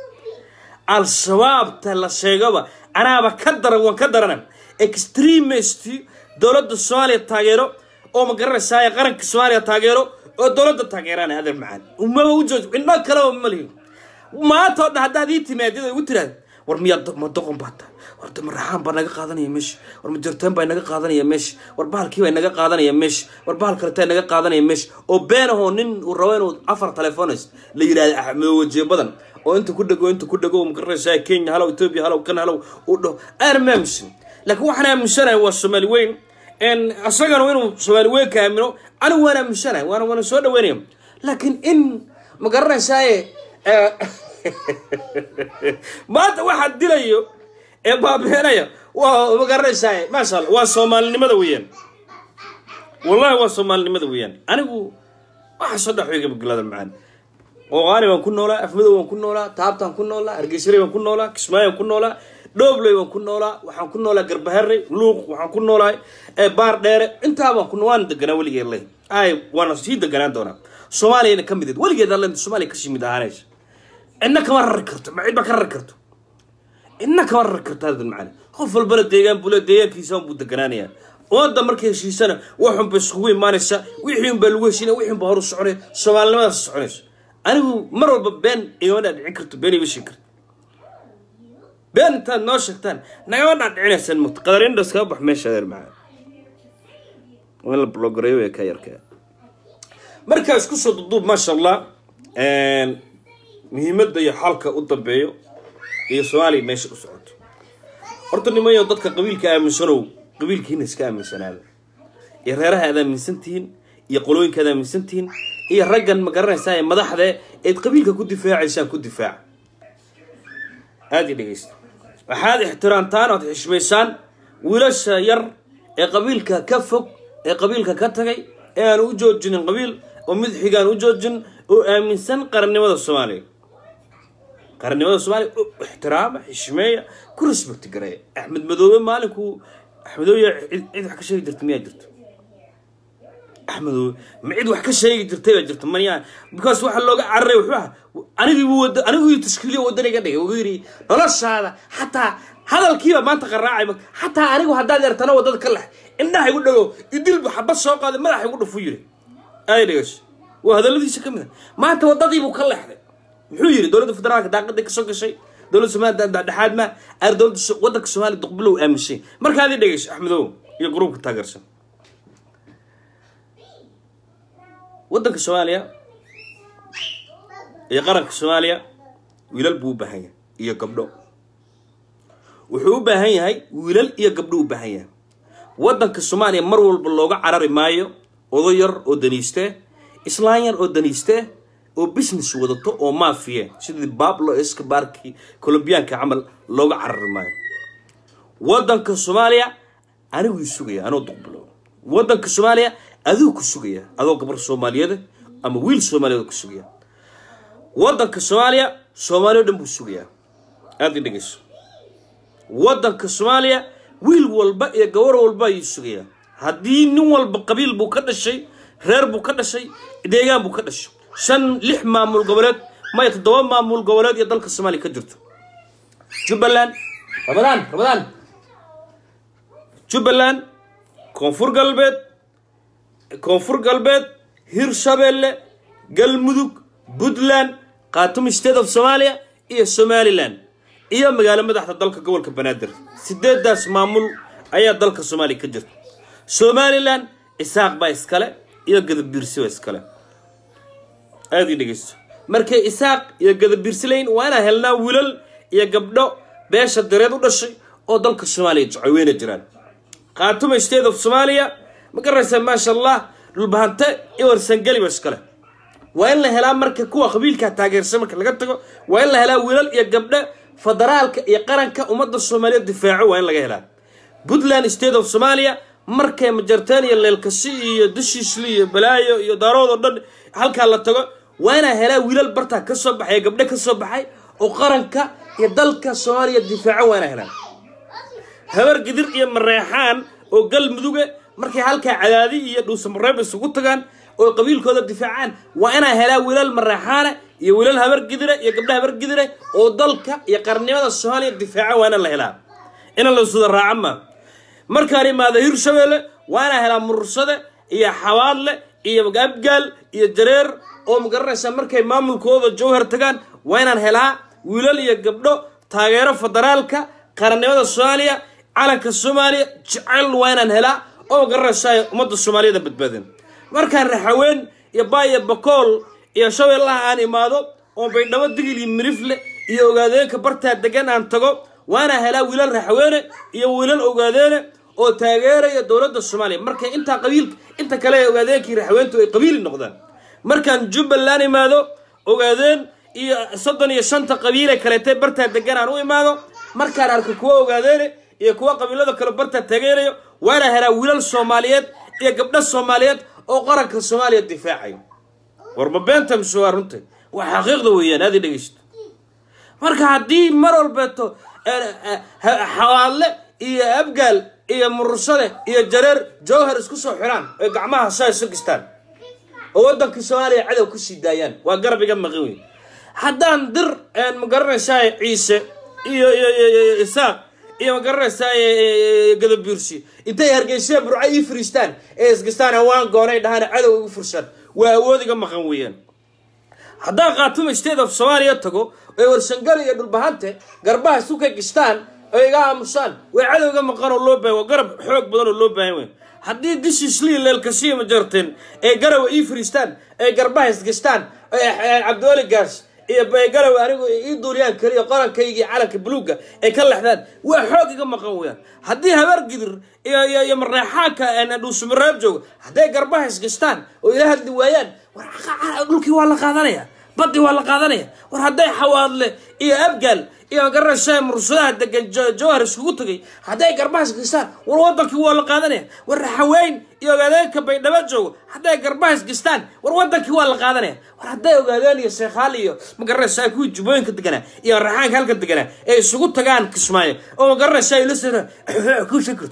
al-shabaabta la sheegaba anaaba ka daran waan ka darana extremist dowladda soomaaliya taageero oo ma garanaysaay qaranka soomaaliya taageero oo dowladda taageeraan adeer macaan umaba u jooj indho kaleba ma lihin maanta oo dhan haddaad ii timaadid igu tiraad war miyaa ma doqon baa tahay war ma raxaan baa naga qaadanaya meesha war ma jartaan baa naga qaadanaya meesha war bahalkii baa naga qaadanaya meesha war bahal kaletaa naga qaadanaya meesha oo been ahoo nin uu rabo inuu afar telefones la yidhahda axmed wajiye badan oo inta ku dhego inta ku dhego magaranaysaa kenya halow ethiopia halow kan halow uu dhaho aan ma aaminsan laakiin waxaan aaminsanahay waa soomaali weyn isagana inuu soomaali weyn ka aamino anigu waan aaminsanahay waana waana soo dhaweynaya laakiin in ma garanaysaaye maanta waxaa dilayo ee baabeenaya waa ma garanaysaa maasha allah waa soomaalinimada weeyaan wallahi waa soomaalinimada weeyaan anigu waxa soo dhex weyga magaalada macaan ooqaani baan ku noolaa afmadow baan ku noolaa taabtaan ku noolaa hargeysare baan ku noolaa kismaayo baan ku noolaa dhoobley baan ku noolaa waxaan ku noolaa garbaharre luuq waxaan ku noolahay baar dheere intaa baan ku waan deganaa weligeed leh ay waana sii deganaan doonaa soomaaliyana ka mideed weligeed alle soomaaliya kasii mid ahaanaysa cidna kama rari karto ma cidba ka rari karto cidna kama rari karto adan macana qof walbana deegaan bule deegaankiisa buu deganaanaya ummadda markay heshiisana waxun bay iskugu imaanaysaa wixii un baa lagu heshiinaya wixii un baa horu soconaya soomaalinimadaas soconayso anigu mar walba been igama dhaadhicin karto been ima sheegi karto been intaad noo sheegtaan nagama dhaadhicinaysaan mugta qadarindas kama bax meesha adeer macaan waa in la blogareeyo ee ka yarkaa markaa isku soo duduub maasha allah muhiimadda iyo xalka u dambeeyo iyo soomaaliya meesha u socoto horta nimayo dadka qabiilka aaminsanow qabiilkiina iska aaminsanaada iyo reeraha aad aaminsantihiin iyo qolooyinka aad aaminsantihiin iyo raggan ma garanaysaa ee madaxda eed qabiilka ku difaacaysaan ku difaaca aada i dhegeysta waxaad ixtiraamtaan ood xishmaysaan wiilasha yar ee qabiilka ka fog ee qabiilka ka tagay ee aan u joojinin qabiil oo mid xigaan u joojin oo aaminsan qarannimada soomaaliya qarannimada soomaaliya u ixtiraama xishmeeya ku respect gareeya axmed madoobe maalinkuu axmedoobe cid cid wax ka sheegi jirta miyaa jirto axmedoobe ma cid wax ka sheegi jirtay baa jirta maya because waxa looga cararay wuxuu ahaa anigiibu wada anigu tashkiiliyo wadaniga dhigay ugu yidhi noloshaada xataa hadalkiiba maanta qaraacay ma xataa anigu haddaad yartana wadada ka lex indhaha igu dhago idilbu xabad soo qaaday madaxa igu dhufu yidhi ay dhigash waa hadalladiisa ka mid a maanta wadadiibuu ka leexday muxuu yidhi dowladda federaalka daaqaday kasoo gashay dowladda soomaaliya dhexdhexaad ma aar dowladda So- waddanka soomaaliya duqbilow aamushay markaad ii dhegeyso axmedow iyo gruubka taageersan waddanka soomaaliya iyo qaranka soomaaliya wiilal buu u baahan yahay iyo gabdho wuxuu u baahan yahay wiilal iyo gabdho u baahan yahay waddanka soomaaliya mar walba looga carari maayo odo yar oo daniiste islaan yar oo daniiste oo business wadato oo maafiye sidii bablo escobarkii colombiyaanka camal looga carari maayo waddanka soomaaliya aniguu sugaya anoo duqbulo waddanka soomaaliya aduu ku sugaya adoo gabar soomaaliyeed ama wiil soomaaliyeed ku sugaya waddanka soomaaliya soomaaliya o dhan buu sugayaa aada i dhegeyso waddanka soomaaliya wiil walba iyo gabar walba ayuu sugayaa haddii nin walba qabiil buu ka dhashay reer buu ka dhashay deegaan buu ka dhashay shan lix maamul goboleed maya toddoba maamul goboleed iyo dalka soomaaliya ka jirto jubbaland ramadaan ramadaan jubbaland koonfur galbeed koonfur galbeed hirshabeelle galmudug puntland khatum state of somalia iyo somaliland iyo magaalo madaxda dalka gobolka banaadir sideedaas maamul ayaa dalka soomaaliya ka jirta somaliland isaaq baa iskale iyo gadabiirsi baa iskale aada ii dhegeysto markay isaaq iyo gadabiirsilayn waa inaan helnaa wiilal iyo gabdho beesha dareed u dhashay oo dalka soomaaliya jecel weyna jiraan khaatuma state of somalia ma garanaysaa maasha allah dhulbahante iyo warsangeli ba iskale waa in la helaa marka kuwa qabiilka taageersan marka laga tago waa in la helaa wiilal iyo gabdho federaalka iyo qaranka ummadda soomaaliya difaaco waa in laga helaa puntland state of somalia markay majarteen iyo leelkasi iyo dushiisli iyo balaayo iyo daarood oo dhan halkaa la tago waa inaa helaa wiilal bartaa ka soo baxay gabdho ka soo baxay oo qaranka iyo dalka soomaaliya difaaco waa inaa helaa habar gidir iyo mareexaan oo galmuduga markay halkaa cadaadi iyo dhuusamareeb isugu tagaan oo qabiilkooda difaacaan waa inaa helaa wiilal mareexaana iyo wiilal habar gidire iyo gabdha habar gidire oo dalka iyo qarnimada soomaaliya difaaca waa inaan la helaa inaan la suda raaca ma markaan imaado hirshabeelle waa inaa helaa murursade iyo xawaadle iyo abgaal iyo jareer oo magaranaysa markay maamulkooda jawhar tagaan waa inaan helaa wiilal iyo gabdho taageero federaalka qarannimada soomaaliya calanka soomaaliya jecel waa inaan helaa oo magaranaysa ummadda soomaaliyada badbaadin markaan raxaween iyo baaya bakool iyo shabeellaha aan imaado oo baydhabo digil iyo mirifle iyo ogaadeenka bartaa degan aan tago waana helaa wiilal raxaweene iyo wiilal ogaadeene oo taageeraya dowladda soomaaliya markay intaa qabiil inta kale ee ogaadeenkii raxaweentu ay qabiili noqdaan markaan jubbaland imaado ogaadeen iyo soddon iyo shanta qabiile kaleetay bartaa degan aan u imaado markaan arko kuwa ogaadeene iyo kuwa qabiilada kale bartaa taageerayo waana helaa wiilal soomaaliyeed iyo gabdho soomaaliyeed oo qaranka soomaaliya difaacayo warma beenta mise waa runta waa xaqiiqda weeyaan aad i dhegeysto marka haddii mar walbeeto xawaadle iyo abgaal iyo murursade iyo jareer jawhar isku soo xiraan oy gacmaha saa isu gistaan oo waddankii soomaaliya cadow ku sii daayaan waa garab iga maqan wey haddaan dir magaranaysaa ciise iyo iyo iyo isaaq iyo magaranaysaa gadabiirsi intay hargeysa burco ii fariistaan ee isgistaan waan goonay dhahaan cadow igu fursaan waa awood iga maqan weeyaan haddaan khaatuma state of soomaaliya tago oy warsangali iyo dhulbahante garbaha isu ka gistaan oo iga aamusaan way cadowga maqan oo loo baahan waa garab xoog badan oo loo baahan wey haddii dishislii leelkasiya ma jarteen ee garawa ii fariistaan ee garbaha isgistaan cabdiwali gaas iyo garawa anigu ii duuliyaan kaliya qorankaygii calanka buluugga ay ka lexdaan waa xoog iga maqan weyaan haddii habaar gidir iyo iyo iyo mareexaanka dhuusamareeb joogo hadday garbaha isgistaan oo ila hadli waayaan war dhulkii waa la qaadanaya badii waa la qaadanaya war hadday xawaadle iyo abgaal iyo magaranaysaa mursadaha degan Jo- jowhar iskugu tagay hadday garbahaas gistaan war wadankii waa la qaadanaya war raxaweyn iyo ogaadeenka baydhabo joogo hadday garbahaas gistaan war wadankii waa la qaadanaya war hadday ogaadeen iyo sheekhaal iyo magaranaysaa kuwii jubooyinka deganaa iyo raxaanka halka deganaa ee isugu tagaan kismaayo oo magaranaysaa ila sira ku shakirto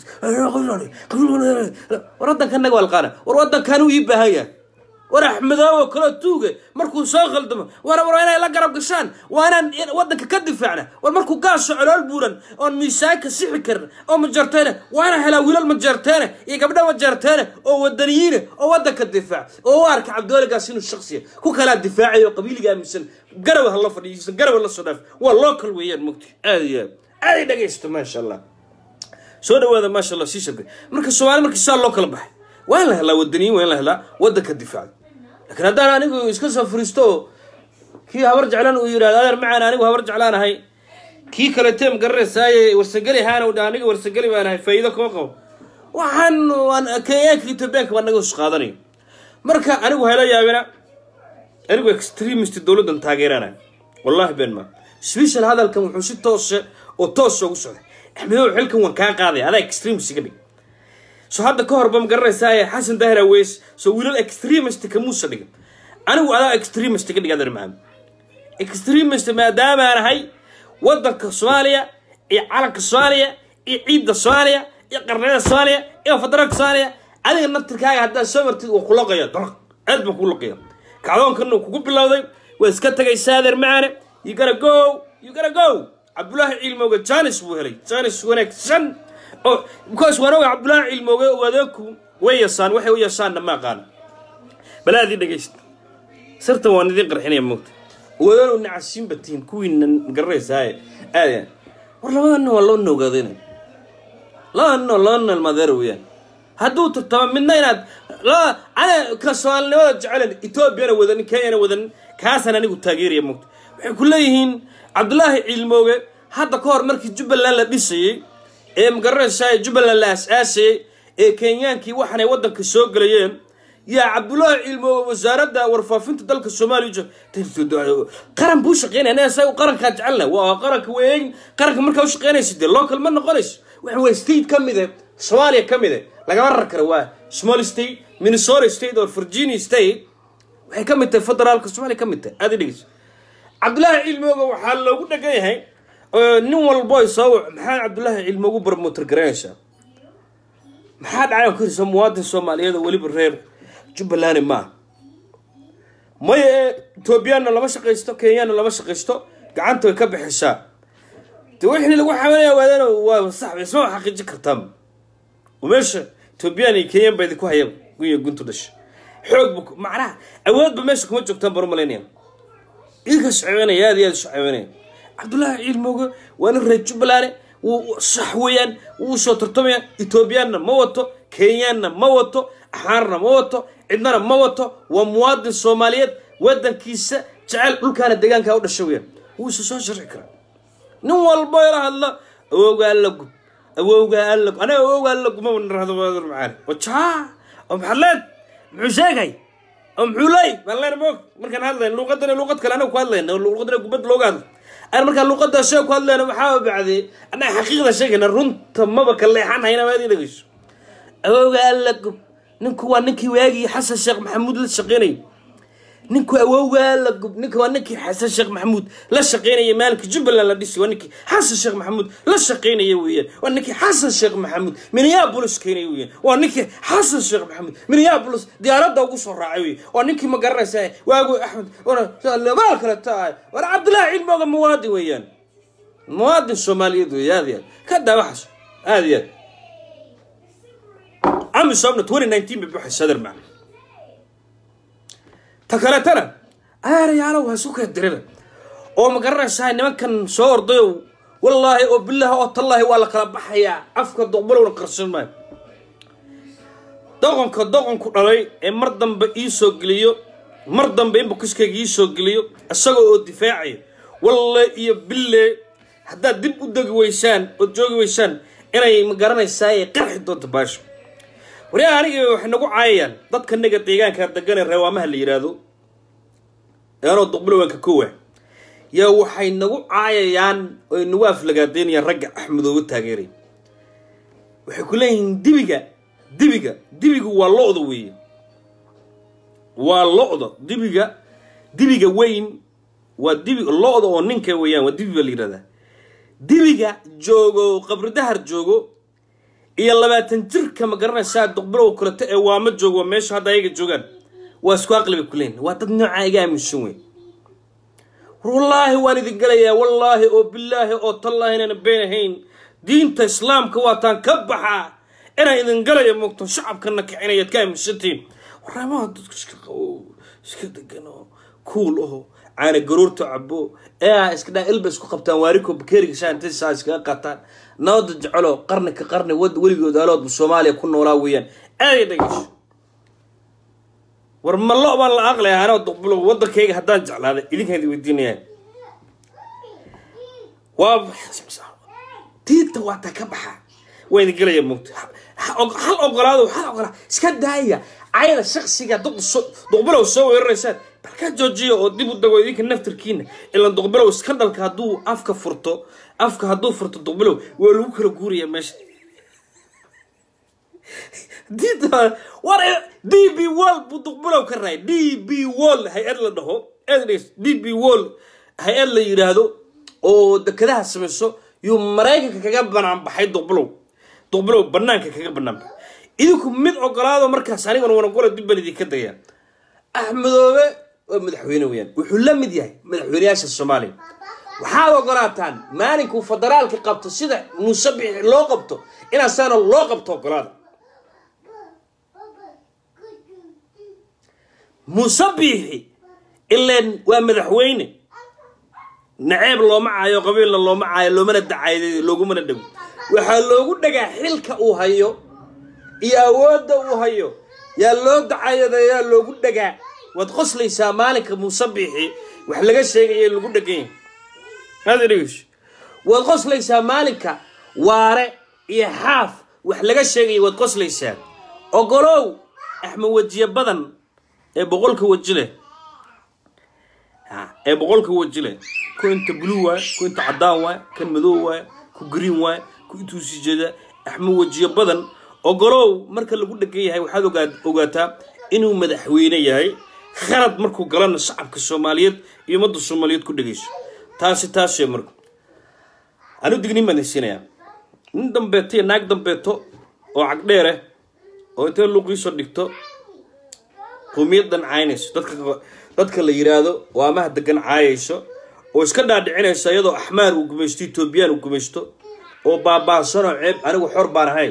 war wadankanaga waa la qaadana war wadankanuu ii baahan yahay war axmedoobo kaloo tuuge markuu soo khaldamo war war inay la garab gashaan waa inaan in- wadanka ka difaacna war markuu gaasho colool buuran oon miisaanka sixi karin oo majarteene waa inaan helaa wiilal majarteene iyo gabdho majarteene oo wadaniyiine oo wadanka difaac oo u arka cabdiwaligaas inuu shaksiya ku kalaa difaacayo qabiiliga aaminsan garaw ha la fadhiisan garaw la soo dhaaf waa local weeyaan mugti aad iyo aad aad ay dhagaysto maasha allah soo dhawaada maasha allah sii shabkay marka soomaali markii saa loo kala baxay waa in la helaa wadaniyin waa in la helaa wadanka difaaca laakiin haddaan anigu iska soo furiisto oo kii habar jeclan uu yidhahdo adeer macaan anigu habar jeclaanahay kii kale teem garanaysaay warsageli haana dha aniga warsageli baan ahay faa'iido kama qabo waxaan waan kenyaanka etoobiyaanka baa naga hos qaadanayo marka anigu hayla yaabina anigu extremist dowladdan taageerana wallahi been ma special hadalkan wuxuu si toose oo toos ugu socday axmedow xilkan waan kaa qaaday adaa extremist iga dhig so hadda ka horba ma garanaysaa xasan dahir aweys so wiilal extremist kamuusa dhigin anigu adaa extremist ka dhig adeer maxamed extremist maadaamaan ahay wadanka soomaaliya iyo calanka soomaaliya iyo ciidda soomaaliya iyo qarniyada soomaaliya iyo federaalka soomaaliya adiga naftirkaaga haddaad soo martid waa kulaqaya dalaq aad baan kulaqaya kacdoonkan uu kugu bilowday waa iska tagaysaa adeer macaane you gotta go you gotta go cabdulaahi ciilmooga janis buu helay janis wanaagsan oo because waan oga cabdulaahi ciilmooge oo adeegku way yasaan waxay u yasaanna ma aqaana balaadii dhegaysta sirtan waan idiin qarxinaya moogta wadanu nacasiin batiin kuwiina garanaysaa aadaya war labada nin waa loo noogaadayna labada nin oo laba nin almadeer weeyaan hadduu tartamo midna inaad laba ana ka soomaalinimada jecelen etoobiyana wadanin kenyana wadanin kaasaan anigu taageeraya moogta waxay ku leeyihiin cabdulaahi ciilmooge hadda ka hor markii jubbaland la dhisayey ee magaranaysaa jubbaland la as-aasayey ee kenyaankii waxaanay waddanka soo gelayeen yaa cabdulaahi ciilmooge wasaaradda warfaafinta dalka soomaaliya jo- qaran buu shaqeynaya anaga saa qarankaa jecelna waa qaranka weyn qaranka markaa u shaqeynaysa dee local ma noqonayso waxa waa state ka mid e soomaaliya ka mid e lagama rar karo waa small state minnesota state or virginia state waxay ka mid tahay federaalka soomaaliya ka mid tahay aad i dhegeyso cabdulaahi ciilmooga waxaa loogu dhagan yahay oo nin walbo ay soo wac maxaa cabdulaahi ciilmoogu barmotor garanaysaa maxaa dhacay ku hirsa muwaadin soomaaliyeed oo weliba reer jubbaland maaha maya ee etoobiyaanna lama shaqaysto kenyaanna lama shaqaysto gacanta way ka bixisaa de wixii lagu xamanaya waadana waa sax isma wax xaqiijin kartaan oo meesha etoobiyaan iyo kenyaan baa idinku hayaba gunya guntu dhasha xoog bu macnaha awoodba meesha kuma joogtaan baro malaynaya idinka socodinaya aad iyo aad isu caawinaya cabdullaahi ciilmooge waa nin reer jubbaland wuu sax weeyaan wuu soo tartamaya etoobiyaanna ma wato kenyaanna ma wato axaarna ma wato cidnana ma wato waa muwaadin soomaaliyeed wadankiisa jecel dhulkaana deegaanka u dhasha weeyaan wuu isa soo sharci karaa nin walbo ila hadla awowgaa alla gub awowgaa alla gub aniga awowgaa alla guma nirahdo waadur macaani wajaa oo maxaad leed muxuu sheegay oo muxuu leey baan leen moog markaan hadlayn luuqadana luuqad kale anaga ku hadlayna luuqadana gubad looga hadlo aan markaan luuqada sheeg ku hadlayna maxaa bacdee annaga xaqiiqda sheegayna runta maba ka leexan hayna waad ii dhegeyso awowga alla gub ninku waa ninkii waagii xasan sheekh maxamuud la shaqeynayay ninku awowga alla gub ninka waa ninkii xasan sheekh maxamuud la shaqeynaya maalinka jubbaland la dhisi waa ninkii xasan sheekh maxamuud la shaqeynaya weeyaan waa ninkii xasan sheekh maxamuud minneapolis keenaya weeyaan waa ninkii xasan sheekh maxamuud minneapolis diyaaradda ugu soo raacay weeye waa ninkii ma garanaysa waagu axmed maal kale tahay war cabdullaahi cilmooga muwaadin weeyaan muwaadin soomaaliyeed weeye aad iyo aad ka daa waxaas aad iyo aad عم صابنا 2019 ببحث صدر معنا تكالتنا انا يا لو هسوك الدربه oo ma garanaysaa nimankan soo ordayow wallaahi oo bilaahi oo tallaahi waa la kala baxayaa afka doqbalowna qarsan maayo doqonka doqonku dhalay ee mar dambe ii soo geliyo mar dambe in bukiskayga ii soo geliyo isagoo oo difaacaya walle iyo bille haddaad dib u degi weysaan ood joogi weysaan inay ma garanaysaa ay qarxi doonto baasho waryaa aniga waxay nagu caayayaan dadka naga deegaanka degan ee reewaamaha la yidhaahdo ee anoo duqbulawanka kowa yaa waxay nagu caayayaan oy nagu aflagaadeynayaan ragga axmedooga taageeray waxay ku leeyihiin dibiga dibiga dibigu waa lo-da weeye waa lo-da dibiga dibiga weyn waa dibi lo-da oo ninka weeyaan waa dibi baa la yidhahdaa dibiga joogo qabri dahar joogo iyo labaatan jirka ma garanaysaa duqbilow kaleto ee waama joogo waa meesha hadda ayaga joogaan waa isku aqli bay ku leeyihin waa dad noocaa iga aaminsan wey war wallaahi waan idin galayaa wallaahi oo bilaahi oo tallaahi inayna been ahayn diinta islaamka waataan ka baxaa inaan idin galaya moogto shacabkana kicinayaad ka aaminsantiin waramaha dadku iska qabo iska degan oo kuul aho caana garuurta cabo ee iska dhaa ilba isku qabtaan waariko bakeeriga shaantay saa iskaga qaataan nabada jecelo qarni ka qarni wad weligood aaloodba soomaaliya ku noolaa weeyaan aaday dhegeyso war ma lo baan la aqlay anoo duqbulo wadankayga haddaan jeclaaday idinkaan idin weydiinaya waa diinta waata ka baxa waa idin gelaya moogta hal ogolaado hal ogolaa iska daaya cayada shaksiga duqbilow soo weeraraysaan balkaa joojiya oo dib u dago idinka naftarkiina ilan duqbilow iskandhalka hadduu afka furto afka hadduu furto duqbilow waa lagu kala guuraya meesha diinta war d b wall buu duqbilow ka raay d b wall hay-ad la dhaho d b wall hay-ad la yidhaahdo oo dekadaha samayso yuu maraykanka kaga banaan baxay duqbilow duqbilow banaanka kaga banaan baxay idinku mid ogolaado markaas aniguna wanagora dib baan idinka daya axmedoobe waa madaxweyne weyaan wuxuu la mid yahay madaxweyneyaasha soomaaliya waxaad ogolaataan maalinkuu federaalka qabto sida muuse bixi loo qabto inaa saana loo qabto ogolaada muuse biixi ileen waa madaxweyne naceeb looma caayo qabiilna looma caayo loomana dacaayo loogumana dhago waxaa loogu dhagaa xilka uu hayo iyo awoodda uu hayo yaa loo dacayadayaa loogu dhagaa waad qoslaysaa maalinka muuse biixi wax laga sheegaya lagu dheganya maad dhegeyso waad qoslaysaa maalinka waare iyo xaaf wax laga sheegaya waad qoslaysaa ogolow axmed wejiye badan ee boqolka weji leh ee boqolka weji leh ku inta blue waay ku inta caddaan waay kan madow waay ku green waay ku intuu sii jeeda axmed wejiye badan ogolow marka lagu dhegan yahay waxaad ogaa ogaataa inuu madaxweyne yahay khalad markuu galana shacabka soomaaliyeed iyo ummadda soomaaliyeed ku dhegayso taasi taasee marka anu dignin baan haysiinayaa nin dambeeto iyo naag dambeeto oo cagdheere oo intee luuqiisoo dhigto qowmiyadan caynayso dadka dadka la yiraahdo oo amaha degan caayayso oo iska dhaadhicinayso iyadoo axmaar uu gumaysto etoobiyaan uu gumaysto oo baabaasanoo ceeb anigu xor baan ahay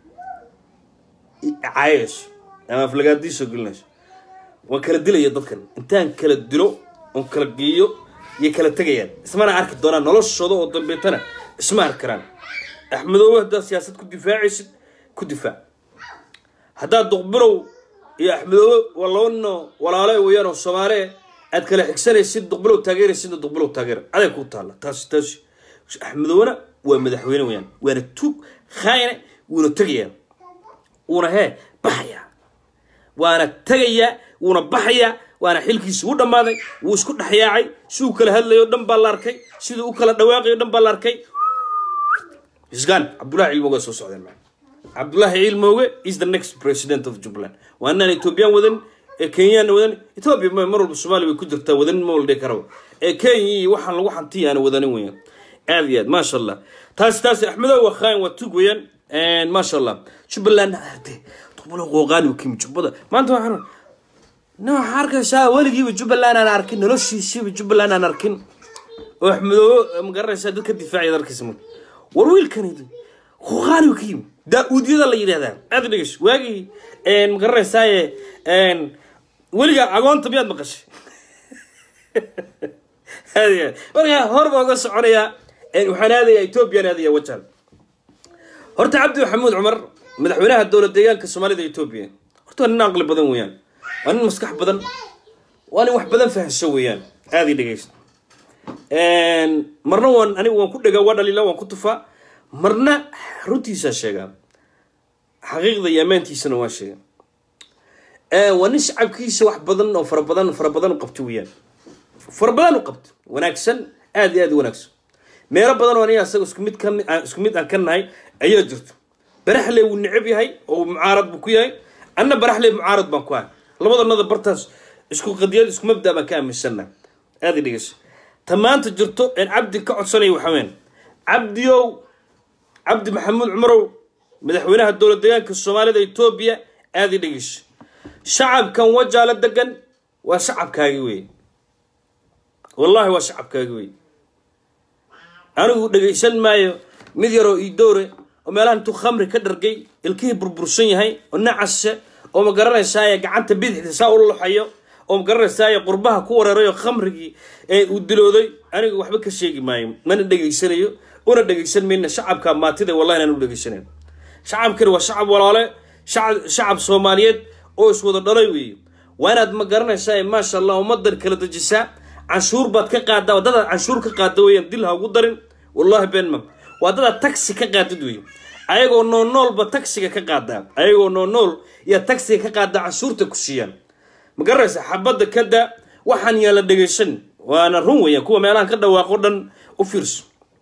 caayayso ama aflagaadiisoo gelinayso waan kala dilaya dadkan intaan kala dilo oon kala geeyo yay kala tegayaan ismana arki doonaan noloshooda oo dambeetana isma arki karaan axmedoobe haddaad siyaasad ku difaacaysid ku difaac haddaad duqbilow iyo axmedoobe waa laba nino walaale weeyaan oo soomaale aad kala xigsanaysid duqbilow taageeraysidna duqbilow taageera aday kuu taalla taasi taasi axmedoobena waa madaxweyne weeyaan waana tuug khaayne wuuna tegayaa wuuna hee baxayaa waana tegayaa wuuna baxayaa waana xilkiisi u dhammaaday wuu isku dhexyaacay siduu kala hadlayo dhan baa la arkay siduu u kala dhawaaqayo dhan baa la arkay isgaan cabdullahi cilmooge soo socdeen maa cabdullahi cilmooge is the next president of jubbaland waa inaan ethoobiyan wadan ee kenyaan wadan ethoobia ma mar walba soomaaliya way ku jirtaa wadanin ma waldhe karaba ee kenya iyo waxaan lagu xantiya aan wadanin weeyaan aad iyo aad maasha allah taasi taasi axmedow waa khaayin waa tug weeyaan maasha allah jubbaland ade duqbulo qooqaani kimi jubbada maanta waxaan na waxaa arkaysaa weligiiba jubbaland aan arkin noloshiisiiba jubbaland aan arkin oo axmedoobe magaranaysaa dad ka difaacaya darkiisa marka war wiilkani qooqaani ka yimi daa-uudyada la yidhahdaa aad dhegeyso waagii magaranaysaay weligaa agoonta miyaad maqashay aad markaa hor baa uga soconayaa waxaan aadayaa ethoobiyan aadaya wajahan horta cabdi maxamuud cumar madaxweynaha dowlad deegaanka soomaalida etoobiya horta waa nin aqli badan weeyaan waa nin maskax badan waa nin wax badan fahamso weeyaan aada i dhegeysta marna waan anigu waan ku dhegaa waa dhaliila waan ku tufaa marna runtiisaa sheegaa xaqiiqda iyo ammaantiisana waa sheegaa waa nin shacabkiisa wax badan oo fara badan fara badan qabto weeyaan fara badan u qabta wanaagsan aad iyo aad u wanaagsan meelo badan oo aniga asaga isku mid ka aan isku mid aan ka nahay ayaa jirto baraxley wuu necab yahay oo mucaarad buu ku yahay anna baraxley mucaarad baan ku ahay labadanada bartaas isku qadiyad isku mabda baan ka aaminsannahay aad i dhegeyso ta maanta jirto een cabdi ka codsanaya waxaa weyn cabdiyow cabdi maxamuud cumarow madaxweynaha dowlad deegaanka soomaalida etoobiya aad i dhegeyso shacabkan wajaala degan waa shacabkaagi wey wallahi waa shacabkaagi wey anigu dhegaysan maayo mid yaroo iidowre oo meelaha intuu khamri ka dhargay ilkihii burbursan yahay oo nacase oo ma garanaysaaye gacanta bidixda saa u loxayo oo ma garanaysaaye qurbaha ku wareeray oo khamrigii ee uu dilooday anigu waxba ka sheegi maayo mana dhegaysanayo una dhegaysan mayna shacabka maatida wallahi inaan u dhegaysanayn shacabkani waa shacab walaale shacab shacab soomaaliyeed oo iswada dhalay weeye waa inaad ma garanaysaa maasha allah ummadan kala dejisaa canshuur baad ka qaadaa waddadaad canshuur ka qaada weeyaan dil ha ugu darin wallahi beenma waa dadaad taxi ka qaadid weeye ayagoo nool noolba taxiga ka qaadaa ayagoo nool nool iyo taxiga ka qaadaa canshuurta ku siiyaan ma garanaysaa xabadda kada waxaan yaala dhegaysan waana run weeyaan kuwa meelahan ka dhawaaqo dhan u fiirso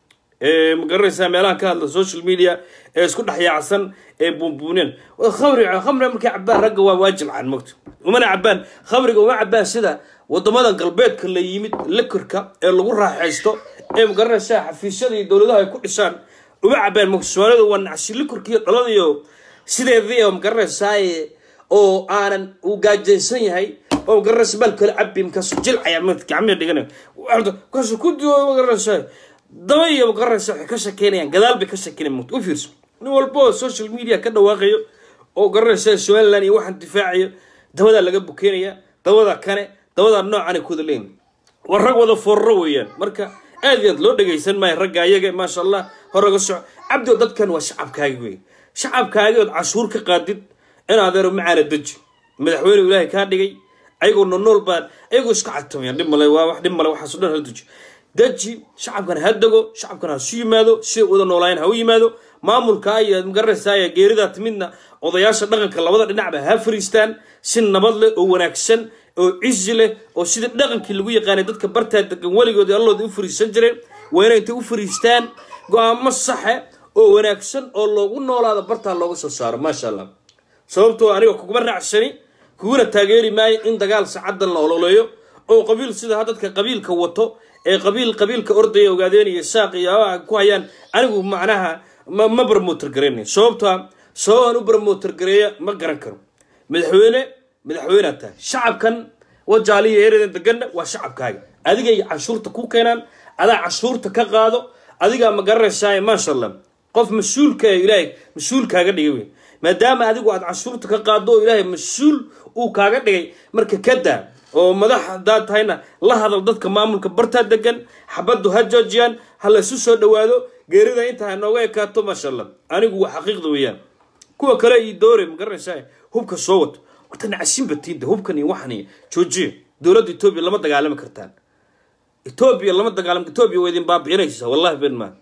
ee ma garanaysaa meelahan ka hadla social media ee isku dhex yaacsan ee buunbuuneen khamri khamri markay cabaan ragga waa waajilcan mogto umana cabaan khamriga uma cabaan sida wadamada galbeedka la yimid likorka ee lagu raaxaysto ee ma garanaysaa xafiisyada iyo dowladaha ay ku dhisaan uma cabaan mogto soomaalida waa nacsi likorka iyo dhalada iyo sideedii oo ma garanaysaaye oo aanan uu gaajaysan yahay oo ma garanaysa bal kale cabi markaasu jilcaya gacmihi dhiganaya kaasu ku duwo ma garanaysaa daba iyo magaranaysa waxay ka shakeynayaan gadaal bay ka shakeynayaan mugta u fiirso nin walba oo social media ka dhawaaqayo oo garanaysa somaliland iyo waxaan difaacayo dabadaa laga bukeynaya dabada kane dabadaa noocan ay ku wada leeyihin waa rag wada forro weeyaan marka aad iyo aad loo dhegaysan maayo ragga ayaga maasha allah horaga soco cabdi oo dadkan waa shacabkaagi wey shacabkaagi ood cashuur ka qaadid in adeero macaana deji madaxweyne ilaahay kaa dhigay ayagoo nool baan ayagoo iska catamayaan dhib male waa wax dhib male waxaas o dhan hala deji deji shacabkan ha dego shacabkan ha su yimaado siday wada noolaayeen ha u yimaado maamulka iyo magaranaysaay geeridaa timidna odayaasha dhaqanka labada dhinacba ha fariistaan si nabad leh oo wanaagsan oo cizi leh oo sidii dhaqankii lagu yaqaanay dadka bartaa degan weligood allooda u fariisan jireen waa inay intay u fariistaan go-aamo saxe oo wanaagsan oo loogu noolaado bartaa looga soo saaro maasha allah sababtoo aniga kuguma raacsani kuguna taageeri maayo in dagaal sacaddan la ololeeyo oo qabiil sida dadka qabiilka wato ee qabiil qabiilka ordaya ogaadeenaya saaq iyo ku hayaan anigu macnaha ma ma barmoter garaynayo sababtoa sababaan u barmoter gareeya ma garan karo madaxweyne madaxweynead tahay shacabkan wajaaliya eredan deganna waa shacabkaaga adigay canshuurta ku keenaan adaa canshuurta ka qaado adigaa ma garanaysaa maasha allah qof mas-uulka ee ilaahay mas-uul kaaga dhigay wey maadaama adigu aad canshuurta ka qaado oo ilaahay mas-uul uu kaaga dhigay marka kadaa oo madax haddaad tahayna la hadal dadka maamulka bartaa degan xabaddu ha joojiyaan ha la isu soo dhawaado geerida inta ha nooga ekaato maasha allah anigu waa xaqiiqda weeyaan kuwa kale ii doore ma garanaysaa hubka soo wato horta nacasin batiinta hubkan iyo waxan iyo joojiya dowladda etoobiya lama dagaalami kartaan etoobiya lama dagaalami etoobiya waa idin baabi'inaysaa wallahi ben maa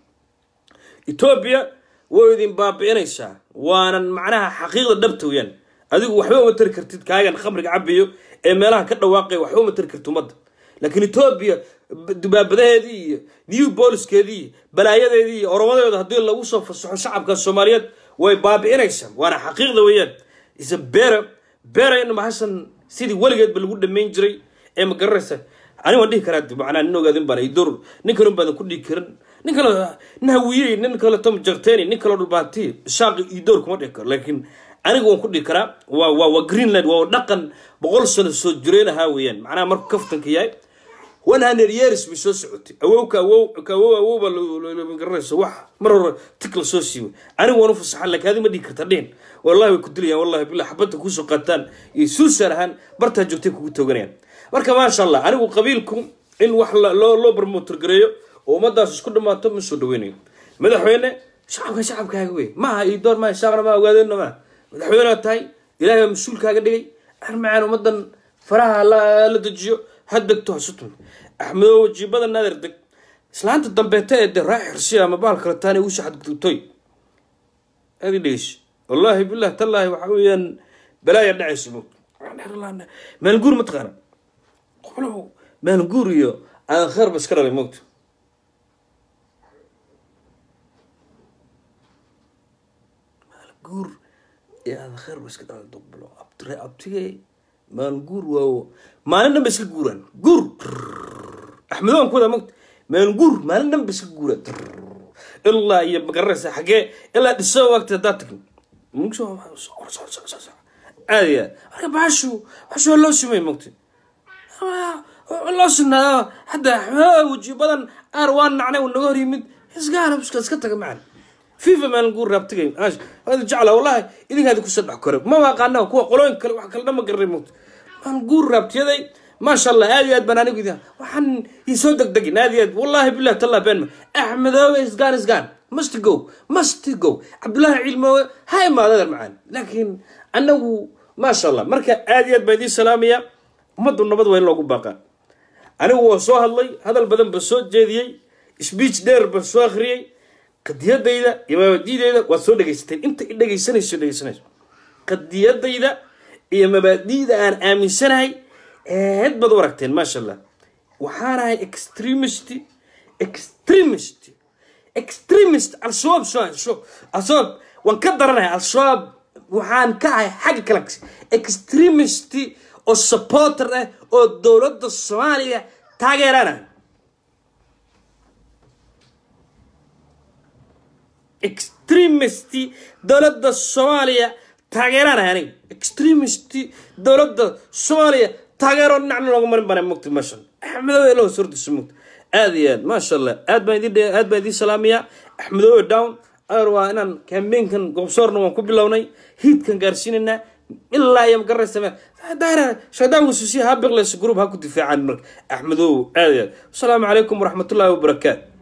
etoobiya way idin baabi'inaysaa waanan macnaha xaqiiqda dhabta weeyaan adigu waxba uma tari kartid kaagan khamriga cabayo ee meelaha ka dhawaaqaya waxba uma tari kartid ummadda laakiin etoobiya dubaabadaheedii iyo new boliskeedii iyo balaayadeedii iyo oromadeeda haddii lagu soo fasaxo shacabka soomaaliyeed way baabi'inaysaa waana xaqiiqda weeyaan isa bere bere in maxasan sidii weligeedba lagu dhamayn jiray ee ma garanaysa ani waan dhihi karaa macnaa nin ogaadin baan idur nin kale baadan ku dhihi karin nin kale nin hawiyey nin kale tom jarteni nin kale dhulbaanti shaaqi iyo door kuma dhihi karo laakiin aniga waan ku dhihi karaa waa waa waa greenland waa dhaqan boqol sano soo jireen ahaa weeyaan macnaha markuu kaftanka yahay one hundred years bay soo socotay awowka awow ka awow awowba garanayso wax mar hore tik la soo siiway anigu waan u fasaxan laakiin adiga ma dhihi karta dhihin wallahi way ku dilayaan wallahi billah xabadda kuusoo qaataan iyo suusar ahaan bartaa joogtay kugu tooganayaan marka maasha allah anigu qabiilku in wax loo loo barmotor gareeyo oo ummadaas isku dhammaato ma soo dhaweynayo madaxweyne shacabka shacabkaaga wey maaha iyo door maaha shaaqna maa ogaadeenna maaha madaxweynead tahay ilaahay baa mas-uulkaaga dhigay armacaan ummadan faraha la dejiyo ha degto hasutun axmedo wajiibada nader deg islaanta dambeeta ee de raa xirsi ama bahal kale taana ugu shaxadgudubtoy aad i dhegeyso wallaahi billah tallaahi waxa weeyaan balaaya dhacayso maalguur mataqaana qolow maalguur iyo aan kheerba iska dhalay moogta maalguur iyo aan kheerba iska dhalay duqbulo abtire abtige maalguur waawo maalin dhan ba iska guuraan guur axmedo aan ku wadaa moogta maalguur maalin dhan ba iska guuraan ilaa iyo magararaysa xaggee ilaa dhiso wagti haddaad tagin aad iyo aad marka baashu baashu waa loo sumay mogta loo sunaado hadda weji badan aar waa nacnay uu naga hor yimid isgaana iska iska taga macan fifa maalin guur raabtigay hada jecla wallahi idinkaadi ku saddex kore ma aqaana kuwa qolooyin kale wax kale dhan ma garanay mogta maalin guur raabtiyaday maasha allah aad iyo aad baan anigu idin waxaan isoo degdegin aad iyo aad wallahi billahi tallah beenma axmedoobe isgaan isgaan must go must go cabdullaahi cilmoowe ha imaadada macaan laakiin anagu maasha allah marka aad iyo aad baan idiin salaamaya ummaddu nabad waa in loogu baaqaa anigu waa soo hadlay hadal badan ba soo jeediyey speech dheer ba soo akhriyey qadiyadayda iyo mabaadiidayda waad soo dhegaysateen inta i dhegaysanayso dhegaysanayso qadiyadayda iyo mabaadiida aan aaminsanahay eed baad u aragteen maasha allah waxaanahay extremist extremist extremist al-shabaab soo al-shabaab waan ka daranahay al-shabaab waxaan ka ahay xagga kale extremist oo supporter ah oo dowladda soomaaliya taageerana extremist dowladda soomaaliya taageeranahay aniga extremist dowladda soomaaliya taageero dhinacna looga marin bana mugta maasha axmedowe elo sordisa mugta aad iyo aad maasha allah aad baan idin aad baan idin salaamayaa axmedowe down ar waa inaan kambeynkan gobsoorna waan ku bilownay hiidkan gaarsiinaynaa ilaa iyo magaraysa daara shaydaan wasuusiya ha biqleysa group ha ku difaacaan marka axmedow aad iyo aad asalaamu calaykum waraxmatullaahi wabarakaatu